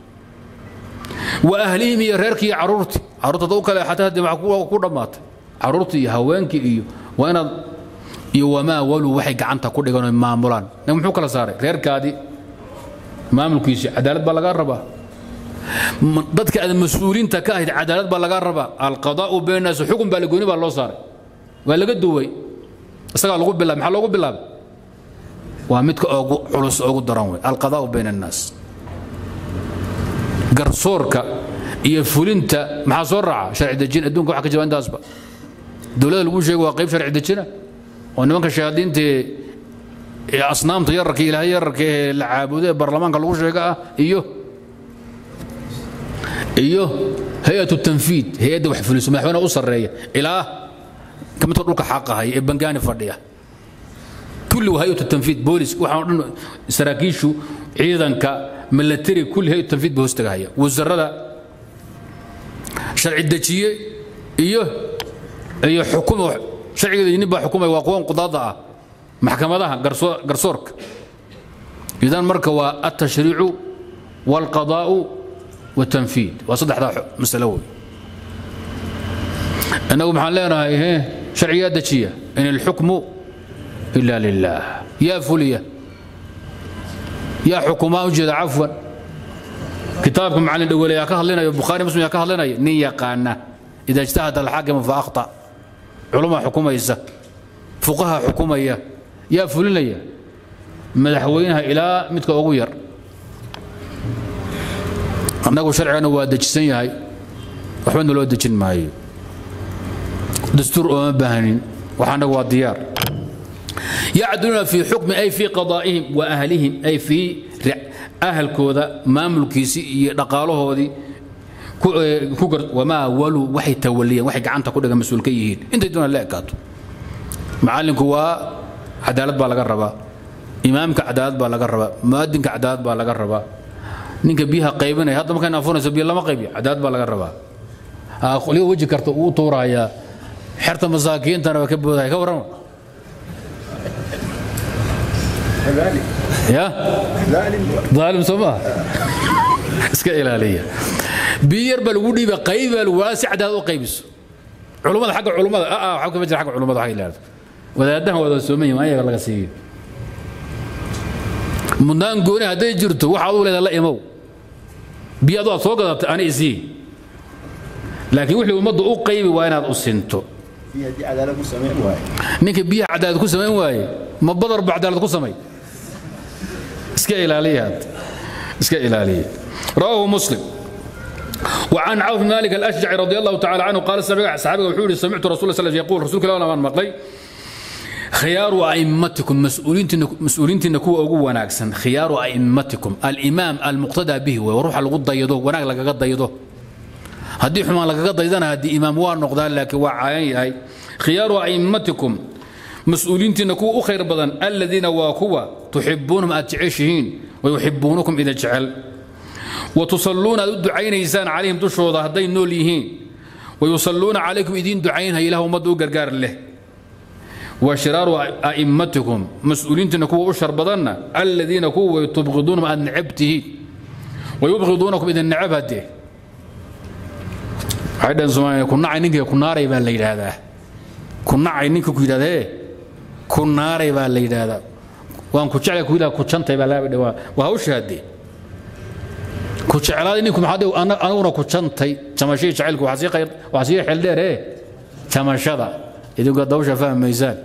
wa ahlihim iyo reerkii iyo caruurtii caruurta u kale xataa haddii maxaa ku dhammaatay caruurtii iyo haweenkii iyo waa inaad iyo wamaa waluu waxay gacanta ku dhigan oo maamulaan nabig muxuu kala saaray reerkaadii maamulkiisii cadaalad baa lagaa rabaa dadka aad mas-uuliinta ka ahayd cadaalad baa lagaa rabaa alqadaa'u baynaas xukun baa lagooni baa loo saaray waa laga duway isagaa lagu bilaabay maxaa loogu bilaabay waa midka ugu culus ugu daran wey alqadaa'u bayna annaas garsoorka iyo fulinta maxaa soo raaca sharci dejin adduunka waxa ka jira intaasba dowladda lagu sheego waa qayb sharci dejina oo nimanka shayaadiinta ee asnaamta yararka ilaahay yararka ee la caabudo ee baarlamaanka lagu sheega ah iyo iyo hay-atu tanfiid hay-adda wax fuliso madaxweynaha u sarreeya ilaa ka midka dhulka xaqahaya ee bangaani fadhiya kulli waa hay-atu tanfiid boolis waxaan o dhan saraakiishu ciidanka milatari kulli hay-atu tanfiid ba hoostagahaya wasarada sharci dejiye iyo iyo xukum sharcigeeda nin baa xukumaya waa kuwan qudaada ah maxkamadaha garsoorka idan marka waa altashriicu waalqadaa'u والتنفيذ وصدح مسألة وي أنه محل لنا هي شرعيات دشية إن الحكم إلا لله يا فلية يا حكومة وجد عفوا كتابكم عن الأول يا كهل لنا البخاري مسلم يا كهل لنا نية قانا إذا اجتهد الحاكم فأخطأ علماء حكومة يسا فقهاء حكومة يا يا فلية مدحوينها إلى متك أغير annagu sharcigana waa dejisan yahay waxbana loo dejin maayo dastuur ooma baahnin waxaanagu waa diyaar yacdiluuna fii xukmi ay fii qadaa'ihim wa ahlihim ay fii ahalkooda maamulkiisii iyo dhaqaalahoodii wamaa waluu waxay tawaliyeen waxay gacanta ku dhigan mas-uul ka yihiin intay doonaan la ekaato macallinku waa cadaalad baa laga rabaa imaamka cadaalad baa laga rabaa mu'adinka cadaalad baa laga rabaa ninka biyaha qaybinaya hadda markaan afunayso biyo lama qaybiyo cadaad baa laga rabaa qoliga weji karta uu tuurayaa xerta masaakiintana waa ka boodaya ka warrama ya daalim soo maaha iska ilaaliya biyo yar baa lagu dhiiba qayb baa lagu si cadaad u qaybiso culummada xagga culummada aa waxba kama jira xagga culummada waxa ilaahdo wadaadahan wada sooman yihin ayaga laga siiyo mudnaan gooni hadday jirto waxaad u leedahay la imow biyo adu aad soo gadatay ani isii laakiin wixii ummadda u qaybi waa inaad u sinto ninka biyaha cadaalad ku samayn waaye ma badar ba cadaalad ku samay iska ilaaliya had iska ilaaliya رواه مسلم وعن عوف بن مالك الاشجعي رضي الله تعالى عنه قال صحابي وحوري سمعت رسول الله صلى الله عليه وسلم يقول رسول الله ما مقلي خيار أئمتكم مسؤولين مسؤولين تنكوا أقوى وناكسن خيار أئمتكم الإمام المقتدى به وروح الغض يدو وناك لك قد يدو هدي حما لك قد يدنا هدي إمام وار نقدان لك وعاي هاي خيار أئمتكم مسؤولين تنكوا خير بدن الذين واكوا تحبونهم أتعيشهين ويحبونكم إذا جعل وتصلون الدعين إنسان عليهم تشهد هدين نوليهين ويصلون عليكم إذين دعين هي لهم مدو قرقار له وشرار أئمتكم مسؤولين تنكوا أشهر بدنا الذين كوا تبغضونهم عن نعبته ويبغضونكم إذا نعبته عيدا زمان كنا عينك كنا ريبا الليل هذا كنا عينك كيدا ذا كنا ريبا الليل هذا وان كتشعل كيدا كتشنت يبا لا بدوا وهوش هدي كتشعل إنكم هذا أنا أنا كتشنتي تمشي شعلك وحسي خير وحسي حل دير إيه تمشى idinku dawsha fahmaysaan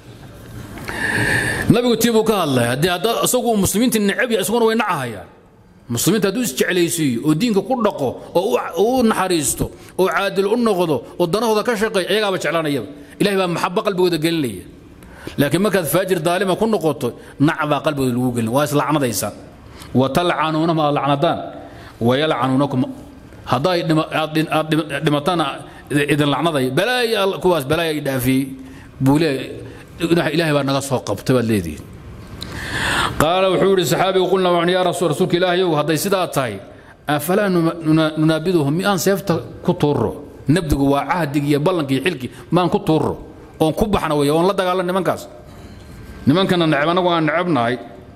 nabigu tii buu ka hadlay haddii hadda isagu muslimiinta necab yahay isaguna way nacahayaan muslimiinta hadduu isjeclaysiiyo oo diinka ku dhaqo oo u naxariisto oo caadil u noqdo oo danahooda ka shaqeeya iyagaaba jeclaanayaba ilahay baa maxabo qalbigooda gelinaya laakiin markaad faajir daalima ku noqoto nac baa qalbigooda lagu gelin waa islacnadaysaan watalcanuunahum aad lacnadaan wayalcanuunakum hadday aad dhimatana idin lacnaday balaaya kuwaas balaaya ay dhaafiyey buu leeyahay ilaahay baa naga soo qabtay baad leedihiin qaala wuxuu yidhi saxaabigu qulna waan yaa rasuul rasuulka ilaahayow hadday sidaa tahay afalaa nunaabiduhum miyaan seefta ku tuurro nabdigu waa cahdigii iyo ballankii xilkii maan ku tuurro oon ku baxna wey oon la dagaalan nimankaas nimankana neceb annagu aan necebnahay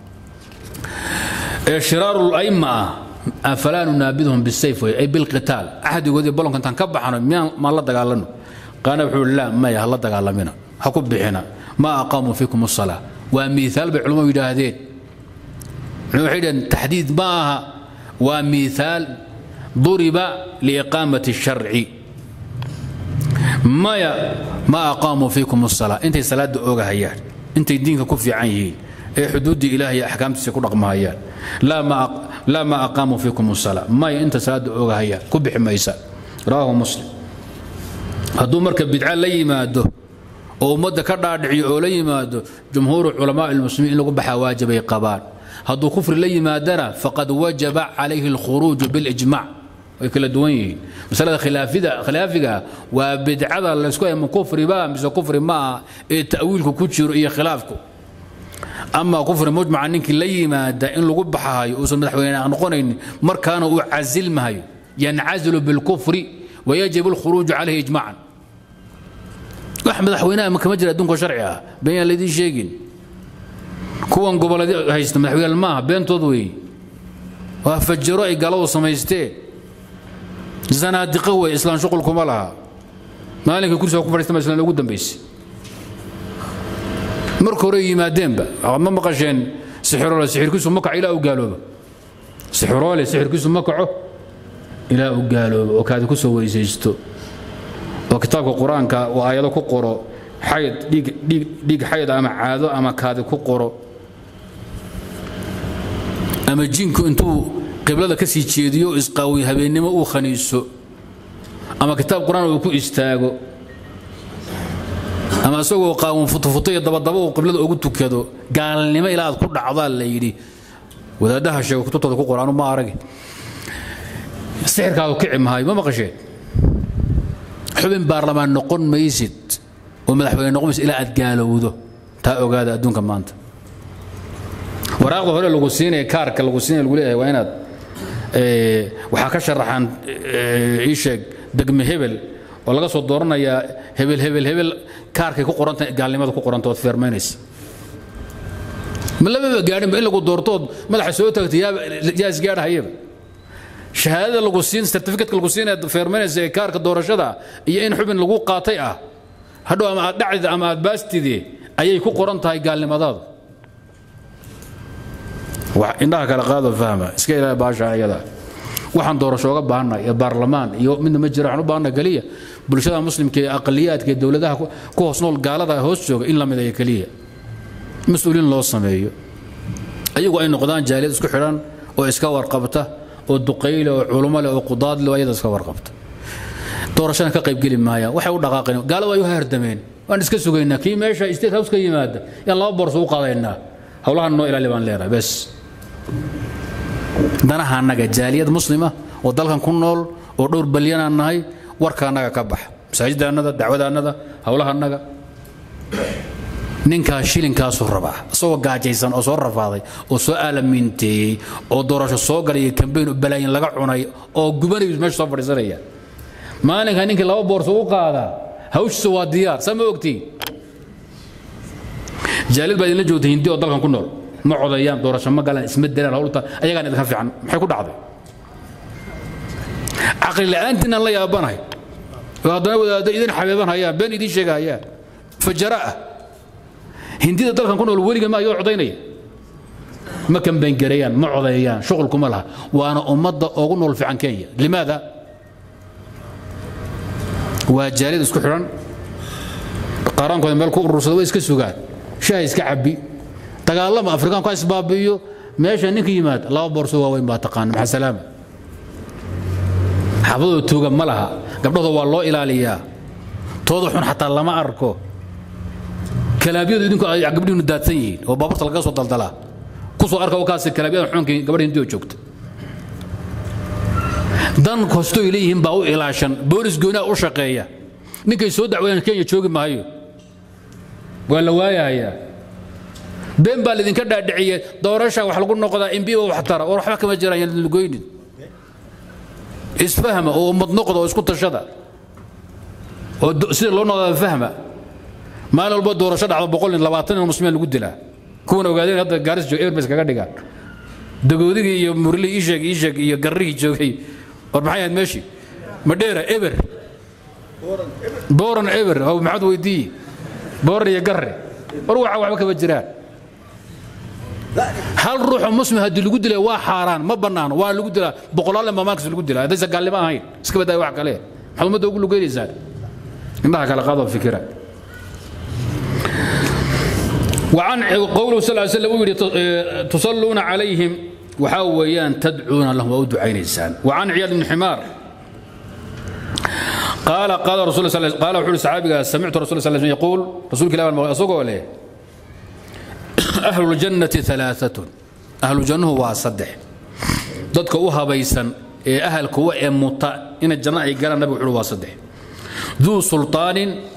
ee shiraaru layma ah afalaa nunaabiduhum bisayf wey ay bilqitaal cahdigoodii ballanka intaan ka baxno miyaan maan la dagaalano qaana wuxuu yidhi laa maya ha la dagaalamina ha ku bixina ma aqaamuu fiikum asalaa waa miiaal bay culimmadu yidhaahdeen waxay dhaheen taxdiid ma aha waa miiaal duriba liiqaamati sharci maya ma aqaamuu fiikum asalaa intay salaadda oogahayaan intay diinka ku fiican yihiin ee xuduuddii ilaah iyo axkaamtiisa ku dhaqmahayaan laa ma aqaamuu fiikum asalaa maya inta salaadda oogahayaan ku bixi maysa rawaahu muslim hadduu marka bidca la yimaado oo ummadda ka dhaadhiciyo oo la yimaado jumhuuru culamaa ilmuslimiin in lagu baxaa waajibay qabaan hadduu kufri la yimaadana faqad wajaba calayhi alkhuruuju bilijmac way kala duwan yihiin masalada khilaafiga waa bidcada laysku ma kufriba mise kufri ma aha ee ta'wiilku ku jiro iyo khilaafku ama kufri mujmaca ninkii la yimaada in lagu baxahayo uusan madaxweyne noqonaynin markaana uu casilmahayo yancazilu bilkufri wayajibu alkhuruuju calayhi ijmacan wax madaxweynaha kama jira adduunka sharci ah been yaan laydiin sheegin kuwan goboleed haysta madaxweynaal maaha beentood weeye waa fajaro ay galadu samaysteen zanaadiqo wey islaan shuqul kuma laha maalinka kursiga ku fadhiista ma islaan ugu dambaysay marka hore yimaadeenba ma maqasheen sixiroole sixirkiisu ma kaco ilaa u gaaloobo sixiroole sixirkiisu ma kaco ilaa u gaaloobo oo kaadi ku soo weysaysto oo kitaabka qur-aanka uu aayado ku qoro xayd dhiig xayd ama caado ama kaadi ku qoro ama jinku intuu qiblada ka sii jeediyo isqaawiy habeennimo uu khaniiso ama kitaab qur-aan uu ku istaago ama isagoo qaawun futufuto iyo dabadaba uu qiblada ugu tukado gaalnimo ilaa aad ku dhacdaa la yidhi wadaaddaha sheego kutubtooda ku qoraanu ma aragi sixirkaadu kici mahayo ma maqasheen xubin baarlamaan noqon maysid oo madaxweyne noqon maysid ilaa aad gaalowdo taa ogaada adduunka maanta waraaqda hore lagu siinaya kaarka lagu siinaya lagu leeyahay waa inaad waxaa ka sharaxan ii sheeg degme hebel oo laga soo dooranayaa hebel hebel hebel kaarkay ku qoranta gaalnimada ku qoranta ood feermaynaysa ma lababa gaadhinba in lagu doortood madaxa soo taagtay yaa isgaadhayaba shahaadada lagu siin certificatka lagu siinaya feermaynaysa ee kaarka doorashada iyo in xubin lagu qaatay ah hadhow ama aad dhacdid ama aad baastide ayay ku qoran tahay gaalnimadaadu indhaha kala qaado fahma iska ilaa baasha ayada waxaan doorasho uga baahanay ee baarlamaan iyo midna ma jira waxaan u baahanay keliya bulshada muslimka ee aqaliyaadka ee dowladaha ku hoos nool gaalada hoos jooga in la midayo keliya mas-uuliin loo sameeyo ayagu ay noqdaan jaaliyad isku xidhan oo iska warqabta oo duqayle oo culumo leh oo qudaad leh oo ayada iska warqabta doorashana ka qaybgeli maayaan waxay u dhaqaaqeen gaaladu ay u hardameen waan iska sugaynaa kii meesha state house ka yimaada yaan laba boorso u qaadaynaa howlahan noo ilaali baan leenahay bes danaha annaga jaaliyad muslima oo dalkan ku nool oo dhowr balyanaan nahay warka annaga ka baxa masaajiddaannada dacwadaannada howlaha annaga ninkaas shilinkaasuu rabaa isagoo gaajaysan oo soo rafaaday oo soo aalamiinteeyey oo doorasho soo galay iyo kambeyn oo balaayin laga cunay oo gubanayu meesha soo fadhiisanaya maalinka ninkii laba boorso u qaadaa hawshiisa waa diyaar saa ma ogtiin jaaliyad baa idinla joogta hindi oo dalkan ku nool ma codayaan doorasho ma galaan isma delaan howlta ayagaan idinka fiican maxay ku dhacday caqli la'aantiinaan la yaabanahay oo haddana wadaaddo idin xabeeban hayaan been idiin sheega hayaan fajara ah hindida dalkan ku nool weliga ma ayoo codaynaya ma kambayngareeyaan ma codeeyaan shuqul kuma laha waana ummadda ugu nool fiican kenya limaada waa jaaliyad isku xidhan qaaraankooda meel ku urursada way iska sugaan shaha iska cabbi dagaalama afrikaanku ha isbaabi'iyo meesha ninka yimaad laba boorso waaweyn baa taqaana maxaa salaama xaafadooda tuuga ma laha gabdhahooda waa loo ilaaliyaa tooda xun xataa lama arko kalaabyadu idinku ay gabdhihiinu daadsan yihiin oo baabuurta laga soo daldalaa kusoo arka kaasi kalaabyada xunkii gabadha hindioo joogta dan kastoy leeyihiin baa u ilaashan boolis goonaa u shaqeeya ninkay soo dacweeyaan kenya joogi maayo waa la waayahayaa been baa laydinka dhaadhiciye doorasha wax lagu noqdaa imbiba wax tara war waxba kama jiraan yaan lugoynin isfahma oo ummad noqda oo isku tashada oo sida loo noqdaa fahma maalin walba doorasho dhacdo boqol nin labaatan nin muslimiin lagu dilaa kuwan ogaadeen hadda gaaris joog eber bas kaga dhigaan dagoodigii iyo murlihii iisheeg iisheeg iyo garrihii joogay war maxay ahayd meeshii madheera eber booran eber oo maxaad weydiiye booran iyo garre war waxa waxba kama jiraan hal ruuxoo muslim haddii lagu dilay waa xaaraan ma bannaano waa lagu dilaa boqolaalle maamaalkiis lagu dilaa haddaysa gaalnimo ahayn iska badaaya wax kale maxaad ummadda ugu lugeynaysaa indhaha kala qaadoo fikira وعن قوله صلى الله عليه وسلم يقول تصلون عليهم وحاويان تدعون لهم أو دعين إنسان وعن عياد بن حمار قال قال رسول الله صلى الله عليه وسلم قال وحول الصحابي سمعت رسول الله صلى الله عليه وسلم يقول رسول كلام أصدقه ولا أهل الجنة ثلاثة أهل الجنة هو صدح ضدك أوها بيسا أهل كوا مطا إن الجنة قال النبي وحول صدح ذو سلطان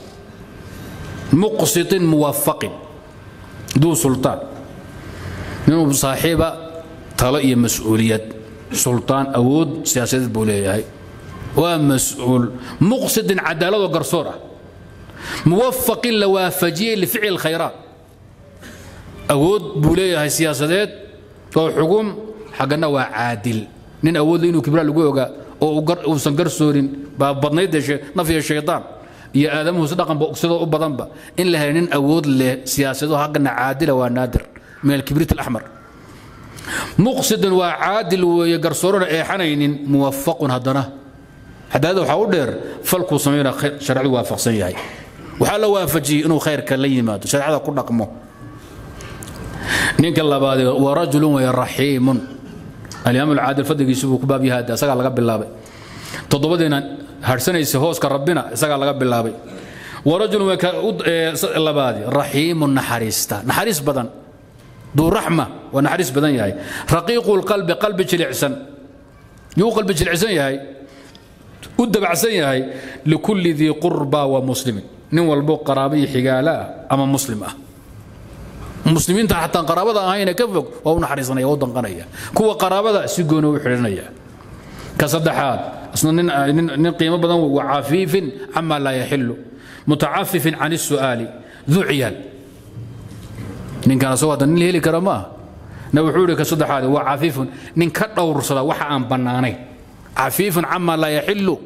مقسط موفق ذو سلطان من صاحبة طلق مسؤولية سلطان أود سياسة بوليه ومسؤول مقصد عدالة وقرصورة موفق لوافجية لفعل الخيرات أود بوليه سياسات وحكم حقنا وعادل نين أود إنه كبير لقوة أو سنقرصورين بابضنيد نفي الشيطان iyo aadamuhu dhaqan ba ogsadoo u badanba in la helay nin awood leh siyaasado haggana caadila waa naadir min alkibrit alaxmar muqsidun waa caadil weeye garsoorona eexanaynin muwafaqun haddana cadaalada waxaa u dheer falkuu samayna sharcadu waafaqsan yahay waxaa la waafajiyey inuu khayrka la yimaado shareecada ku dhaqmo ninka labaadee waa rajulun weye raxiimun alimaam alcaadil fadligiisu buu ku baab yahay asagaa laga bilaabay toddobadiina harsanaysa hooska rabbina isagaa laga bilaabay warajulun labaadi raxiimun naxariista naxariis badan duu raxma waa naxariis badan yahay raqiiqu lqalbi qalbi jilicsan yuu qalbi jilicsan yahay u dabacsan yahay likulli dii qurba wa muslimin nin walbo qaraabo iyo xigaala ah ama muslim ah muslimiinta xataa qaraabada ahayna ka fog waa u naxariisanaya waa u danqanaya kuwa qaraabada si gooni u xidhinaya ka saddexaad isna nin qiimo badan wa cafiifin cama laa yaxilu mutacafifin can الsu'aali duu ciyaal ninkan asagoo hadda nin heli kara ma ah na wuxuu ihi ka saddexaad waa cafiifun nin ka dhowrsada waxa aan bannaanayn cafiifun cama laa yaxilu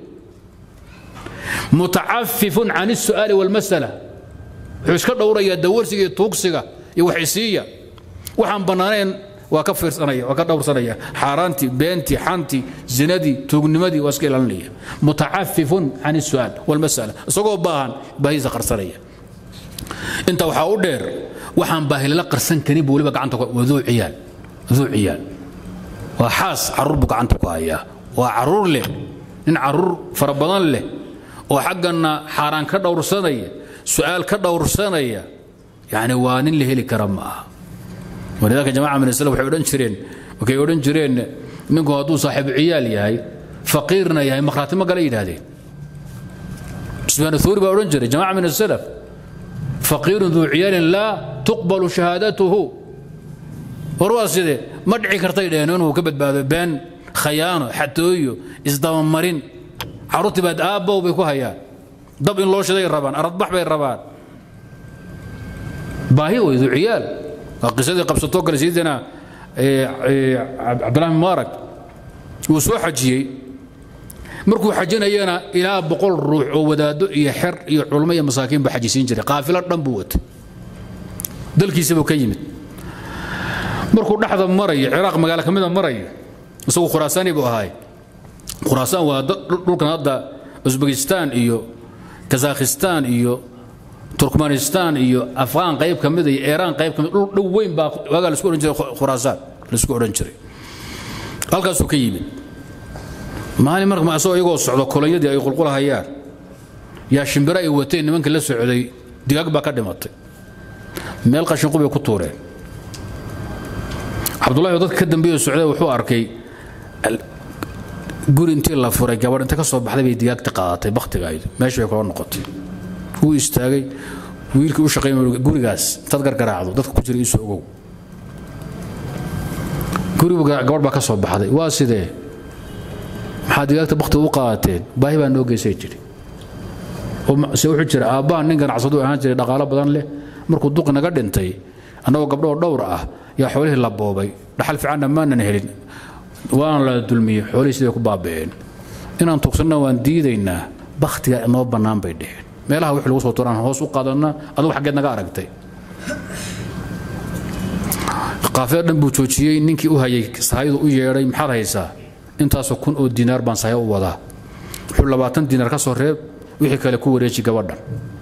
mutacafifun can الsu'aali wاlmasala wuxuu iska dhowrayaa dawarsiga iyo tuugsiga iyo waxisiiya waxaan bannaanayn waa ka fiirsanaya waa ka dhowrsanaya xaaraantii beentii xantii zinadii tuugnimadii waa iska ilaalinaya mutacafifun can الsu'aal wاlmasala isagoo baahan baahidiisa qarsanaya inta waxaa u dheer waxaan baahilala qarsan karin buu weliba gacanta waa duu ciyaal duu ciyaal waa xaas caruur buu gacanta ku hayaa waa caruur leh nin caruur fara badan leh oo xaggana xaaraan ka dhowrsanaya su'aal ka dhowrsanaya yani waa nin la heli kara ma aha walidaalka jamaca min islam waxay odhan jireen markay odhan jireen ninku hadduu saaxiibu ciyaal yahay faqiirna yahay makhraati ma gala yidhaahdeen sufyaan athuuri baa odhan jiray jamaca min asalaf faqiirun duu ciyaalin laa tuqbalu shahaadatuhu war waa sidee ma dhici kartay dheheen inuu ka badbaado been khayaano xatooyo isdabamarin carruurtii baad aabbow bay ku hayaan dab in loo shiday rabaan aradbax bay rabaan baahi wey duu ciyaal waa qisadii qabsatoo kale sayidina cabdillahi mubaarak wuu soo xajiyey markuu xajinayana ilaa boqol ruux oo wadaado iyo xer iyo culmo iyo masaakiin baa xajisiin jiray qaafilo dhan buu watay dalkiisabuu ka yimid markuu dhexda marayo ciraaq magaalo ka mida marayo isagu khuraasaani buu ahaay khuraasaan waa dhulkan hadda usbekistan iyo kazakhistan iyo turkmanistan iyo afghaan qayb ka mida iyo iiraan qayb ka mid dhul dhow weyn baa waagaa laisku odhan jiray khuraasaan laisku odhan jiray halkaasuu ka yimid maalin marka asagoo iyagoo socdo kolonyadii ay qulqulahayaan yaa shimbiro ay wateen nimankii la socday digaag baa ka dhimatay meel qashinqu bay ku tuureen cabdullahi oo dadka ka dambeeya socday wuxuu arkay guri intii la furay gabadh inta ka soo baxday bay digaagta qaadatay bakhtigaaydu meesha bay kula noqotay wuu istaagay wiilkii u shaqeyn gurigaas intaad gargaraacdo dadka ku jira iisoo ogow gurigu gabadh baa ka soo baxday waa sidee maxaa digaagta bakhtiga u qaadateen baahi baa noo geysay jiri se wuxuu jira aabbaha nin ganacsadu ahaan jiray dhaqaalo badan leh markuu duqi naga dhintay annagoo gabdhoo dhowr ah yaa xoolihii la boobay dhaxal fiicanna maanan helin waana la dulmiyey xoolihii siday ku baaba'een inaan tugsanna waan diidaynaa bakhtiga inoo bannaan bay dheheen meelaha wix lagu soo turaan hoos u qaadana adugu xaggeed naga aragtay qaafida dhan buu joojiyey ninkii u hayay sahayadu u yeedhay maxaad haysaa intaasoo kun oo diinaar baan sahay u wadaa wuxuu labaatan diinaar ka soo reeb wixii kale ku wareeji gabadhan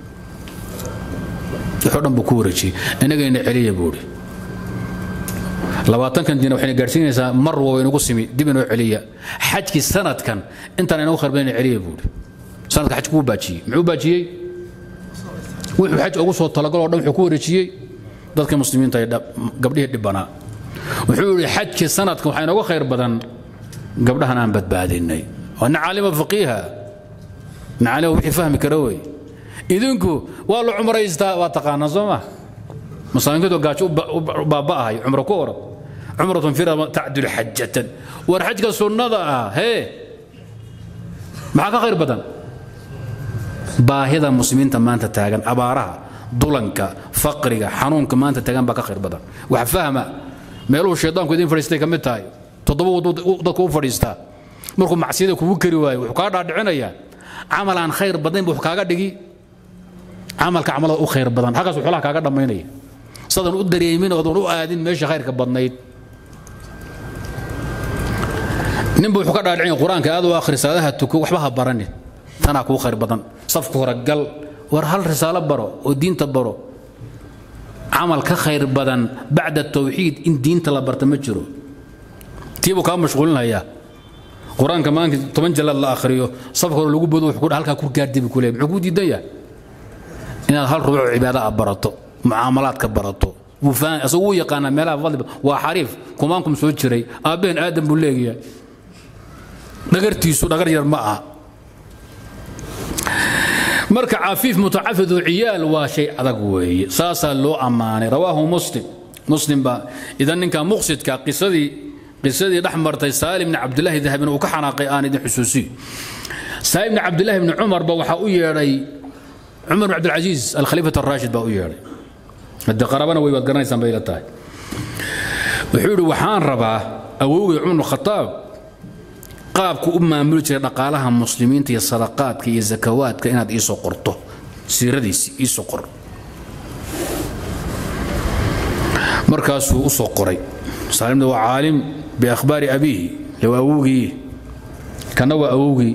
wuxuu dhan buu ku wareejiyey inagayna celiya buuhi labaatankan diinaar waxayna gaadhsiinaysaa mar waa inagu simi dib inoo celiya xajkii sanadkan intaan inagu kharbeen celiya buuhi sanadka xajku wuu baajiyey muxuu baajiyey wuxuu xaj ugu soo talagaloo dhan wuxuu ku wareejiyey dadka muslimiinta ee gabdhihii dhibbanaa wuxuu yidhi xajkii sanadkan waxaa inooga khayr badan gabdhahan aan badbaadinay waa nin caalima faqiiha nin caalima wixii fahmi kara wey idinku waa la cumraystaa waa taqaanaa soo ma masaakiintu gaajo u baaba'ahay cumro ku orad cumratun fira tacdilu xajatan war xajka sunnada ah hee maxaa ka khayr badan baahida muslimiinta maanta taagan abaaraha dulanka faqriga xanuunka maanta taagan baa ka khayr badan wax fahma meeluhu shaydaanku idin fadhiistay ka mid tahay toddoba dadku u fadhiistaa markuu macsiyada kugu kari waayo wuxuu kaa dhaadhicinayaa camal aan khayr badnayn buu kaaga dhigi camalka camalada u khayr badan halkaas xoolaha kaaga dhammaynaya sadan u dareemin oodan u aadin meesha khayrka badnayd ninba wuxuu ka dhaadhicin qur-aanka aad u akhri salaadaha tuko waxba ha baranin tanaa kuu khayr badan safka hore gal war hal risaalo baro oo diinta baro camal ka khayr badan bacda tawxiid in diinta la barta ma jiro tiibuu kaa mashquulinhayaa qur-aanka maalinka toban jalaad la akhriyo safka hore lagu bodo wuxuu halkaa ku gaardibi ku leey muxuu kuu diidan yahay inaad hal rubuc cibaada a barato mucaamalaadka barato asagu wuu yaqaanaa meelaha fadli waa xariif kumaankum soo jiray aabbaheen aadan buu leeyahay dhagartiisu dhagar yar ma aha marka cafiif mutacafidu ciyaal waa shay adag weeye saasaa loo ammaanay rawaahu muslim muslim baa idan ninka muqsidka qisadii qisadii dhex martay saalim bni cabdillahi dahabina uu ka xanaaqay aan idin xusuusiyo saalim bni cabdillahi bni cumarba waxaa u yeedhay cumar bn cabdilcasiis alkhaliifat araashid baa u yeedhay haddii qarabana way waad garanaysaan bay la tahay wuxuu yidhi waxaan rabaa awowgay cumar bn khataab qaabku u maamuli jiray dhaqaalaha muslimiinta iyo sadaqaadka iyo zakawaadka inaad iisoo qorto siiradiisi iisoo qor markaasuu u soo qoray saalimna waa caalim biakhbaari abiihi waa awowgii kana waa awowgii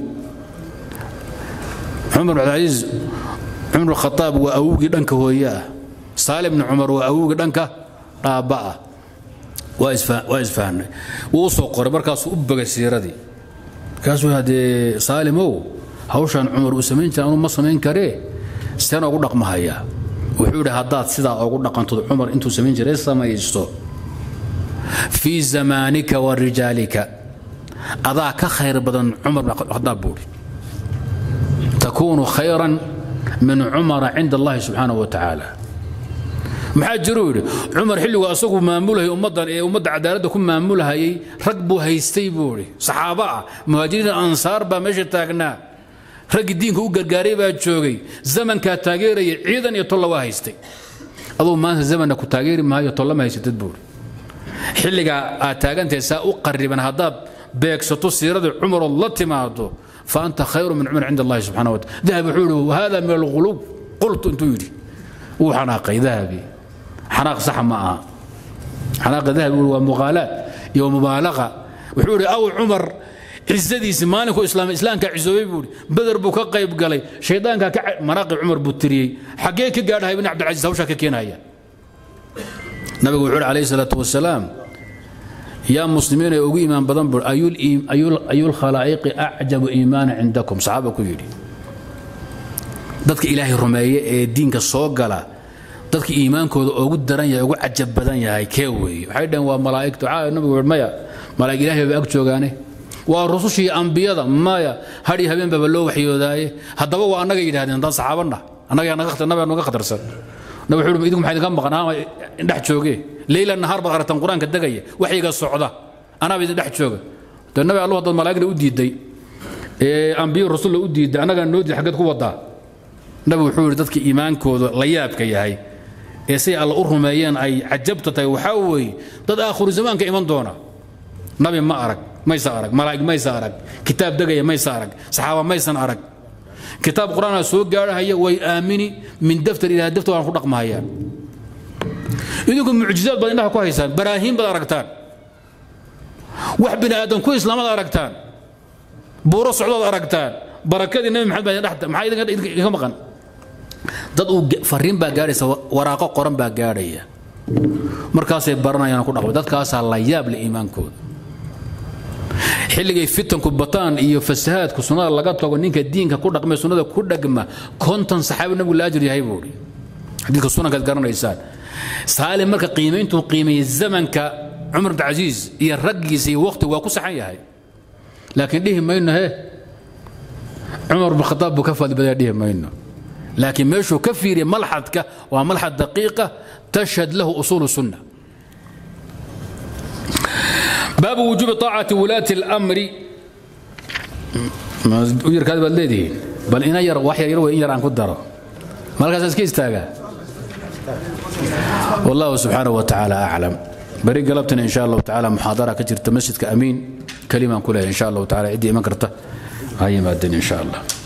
cumar bn cabdilcasiis cumar bn khataab waa awowgii dhanka hooye ah saalim bni cumar waa awowgii dhanka dhaabba ah waa isfahnay wuu u soo qoray markaasuu u bogay siiradii markaasuu haddee saalimow hawshaan cumar uu samayn jira anuu ma samayn karee seen ugu dhaqmahayaa wuxuu yidhi haddaad sidaa ugu dhaqantod cumar intuu samayn jiray samaysto fii zamaanika wa rijaalika adaa ka khayr badan cumar bn khadaab buuhi takuunu khayran min cumara cinda allahi subxaanahu wa tacaala maxaa jiruu yidhi cumar xilligu asagu maamulahayay ummaddan ee ummadda cadaaladda ku maamulhayay rag buu haystay buu idhi saxaabo ah muhaajiriin ansaar baa meesha taagnaa raggii diinka u gargaaray baa joogay zamankaa taageeraya ciidan iyo tolla waa haystay aduu maanta zamanna ku taageeri maayo tolla ma haysatid buu idhi xilligaa aad taagantahay saa u qariban haddaad beegsato siiradii cumarood la timaado fa anta khayru min cumar cinda allahi subxana wataala dahab wuxuu yidhi wahada min alquluub qultu intuu yidhi wuu xanaaqay dahabi xanaaq saxa ma aha xanaaqa dahabi waa muqaalaad iyo mubaalaqa wuxuu yidhi aw cumar cizadiisi maalinku islaamay islaamka cisoobay buu beder buu ka qayb galay shaydaanka ka manaaqi cumar buu tiriyey xaggee ka gaadhahay ibn cabdilcasiis hawshaa ka keenaya nabigu wuxuu yidhi calayhi salaatu wasalaam yaa muslimiin ee ugu iimaan badan buu ayul khalaa'iqi acjabu iimaana cindakum saxaaba ku yidhi dadka ilaahay rumeeye ee diinka soo gala dadka iimaankooda ugu daran yahay ugu cajab badan yahay kee weeye waxay dhaheen waa malaa'igtu caa nabigu wuxuu maya malaa'ig ilaahay baa ag joogaane waa rusushii ambiyada maya hadhi habeen baba loo waxyoodaaye haddaba waa annaga yidhahdeen haddaan saxaabana annaga naga naga khatarsan nabi wuxuu idinku maxaa idinka maqan ama dhex jooge leyla nahaar baad aragtaan qur-aanka degaya waxyiga socda anaaba idin dhex jooga dee nabi allahu haddaad malaa'igna u diiday ee ambiyo rasulla u diiday annagaa noo diiday xaggeed ku wadaa nabi wuxuu yidhi dadka iimaankooda la yaabka yahay ee say alla u rumeeyeen ay cajabta tahay waxaa weeye dad aakhiru zamaanka iman doona nabi ma arag maysa arag malaa'ig maysa arag kitaab degaya maysa arag saxaaba maysan arag kitaab qur-aanaa soo gaarhaya way aamini min daftar ilaa daftar waan ku dhaqmahayaan idinku mucjizaad baad indhaha ku haysaan baraahiin baad aragtaan wax bini aadan ku islaamad aragtaan buuro socdood aragtaan barakadii nabi maxamed baa dhexta maxaa idinka maqan dad uu fariin baa gaadhaysa waraaqo qoran baa gaadhaya markaasay baranayaan ku dhaqmay dadkaasaa la yaab le iimaankooda xilligay fitanku bataan iyo fasahaadku sunnada laga tago ninka diinka ku dhaqmay sunnada ku dhagma konton saxaabi nabigu la ajir yahay buuri xadiidka sunankaad garanaysaan saalim marka qiimayntuu qiimeeyey zamanka cumar bin casiis iyo raggiisa iyo waqti waa ku saxan yahay laakiin dhihi mayno he cumar bin khataab buu ka fadli badaya dhihi mayno laakiin meeshuu ka fiiriya malxadka waa malxad daqiiqa tashhad lahu usuulu sunna باب وجوب طاعة ولاة الأمر وير كذا بلدي بل إن ير وحي يروي إن ير عن قدره ما لك أساس كيس والله سبحانه وتعالى أعلم بريق قلبتنا إن شاء الله تعالى محاضرة كتير تمسجد كأمين كلمة كلها إن شاء الله تعالى عدي مكرته هاي ما الدنيا إن شاء الله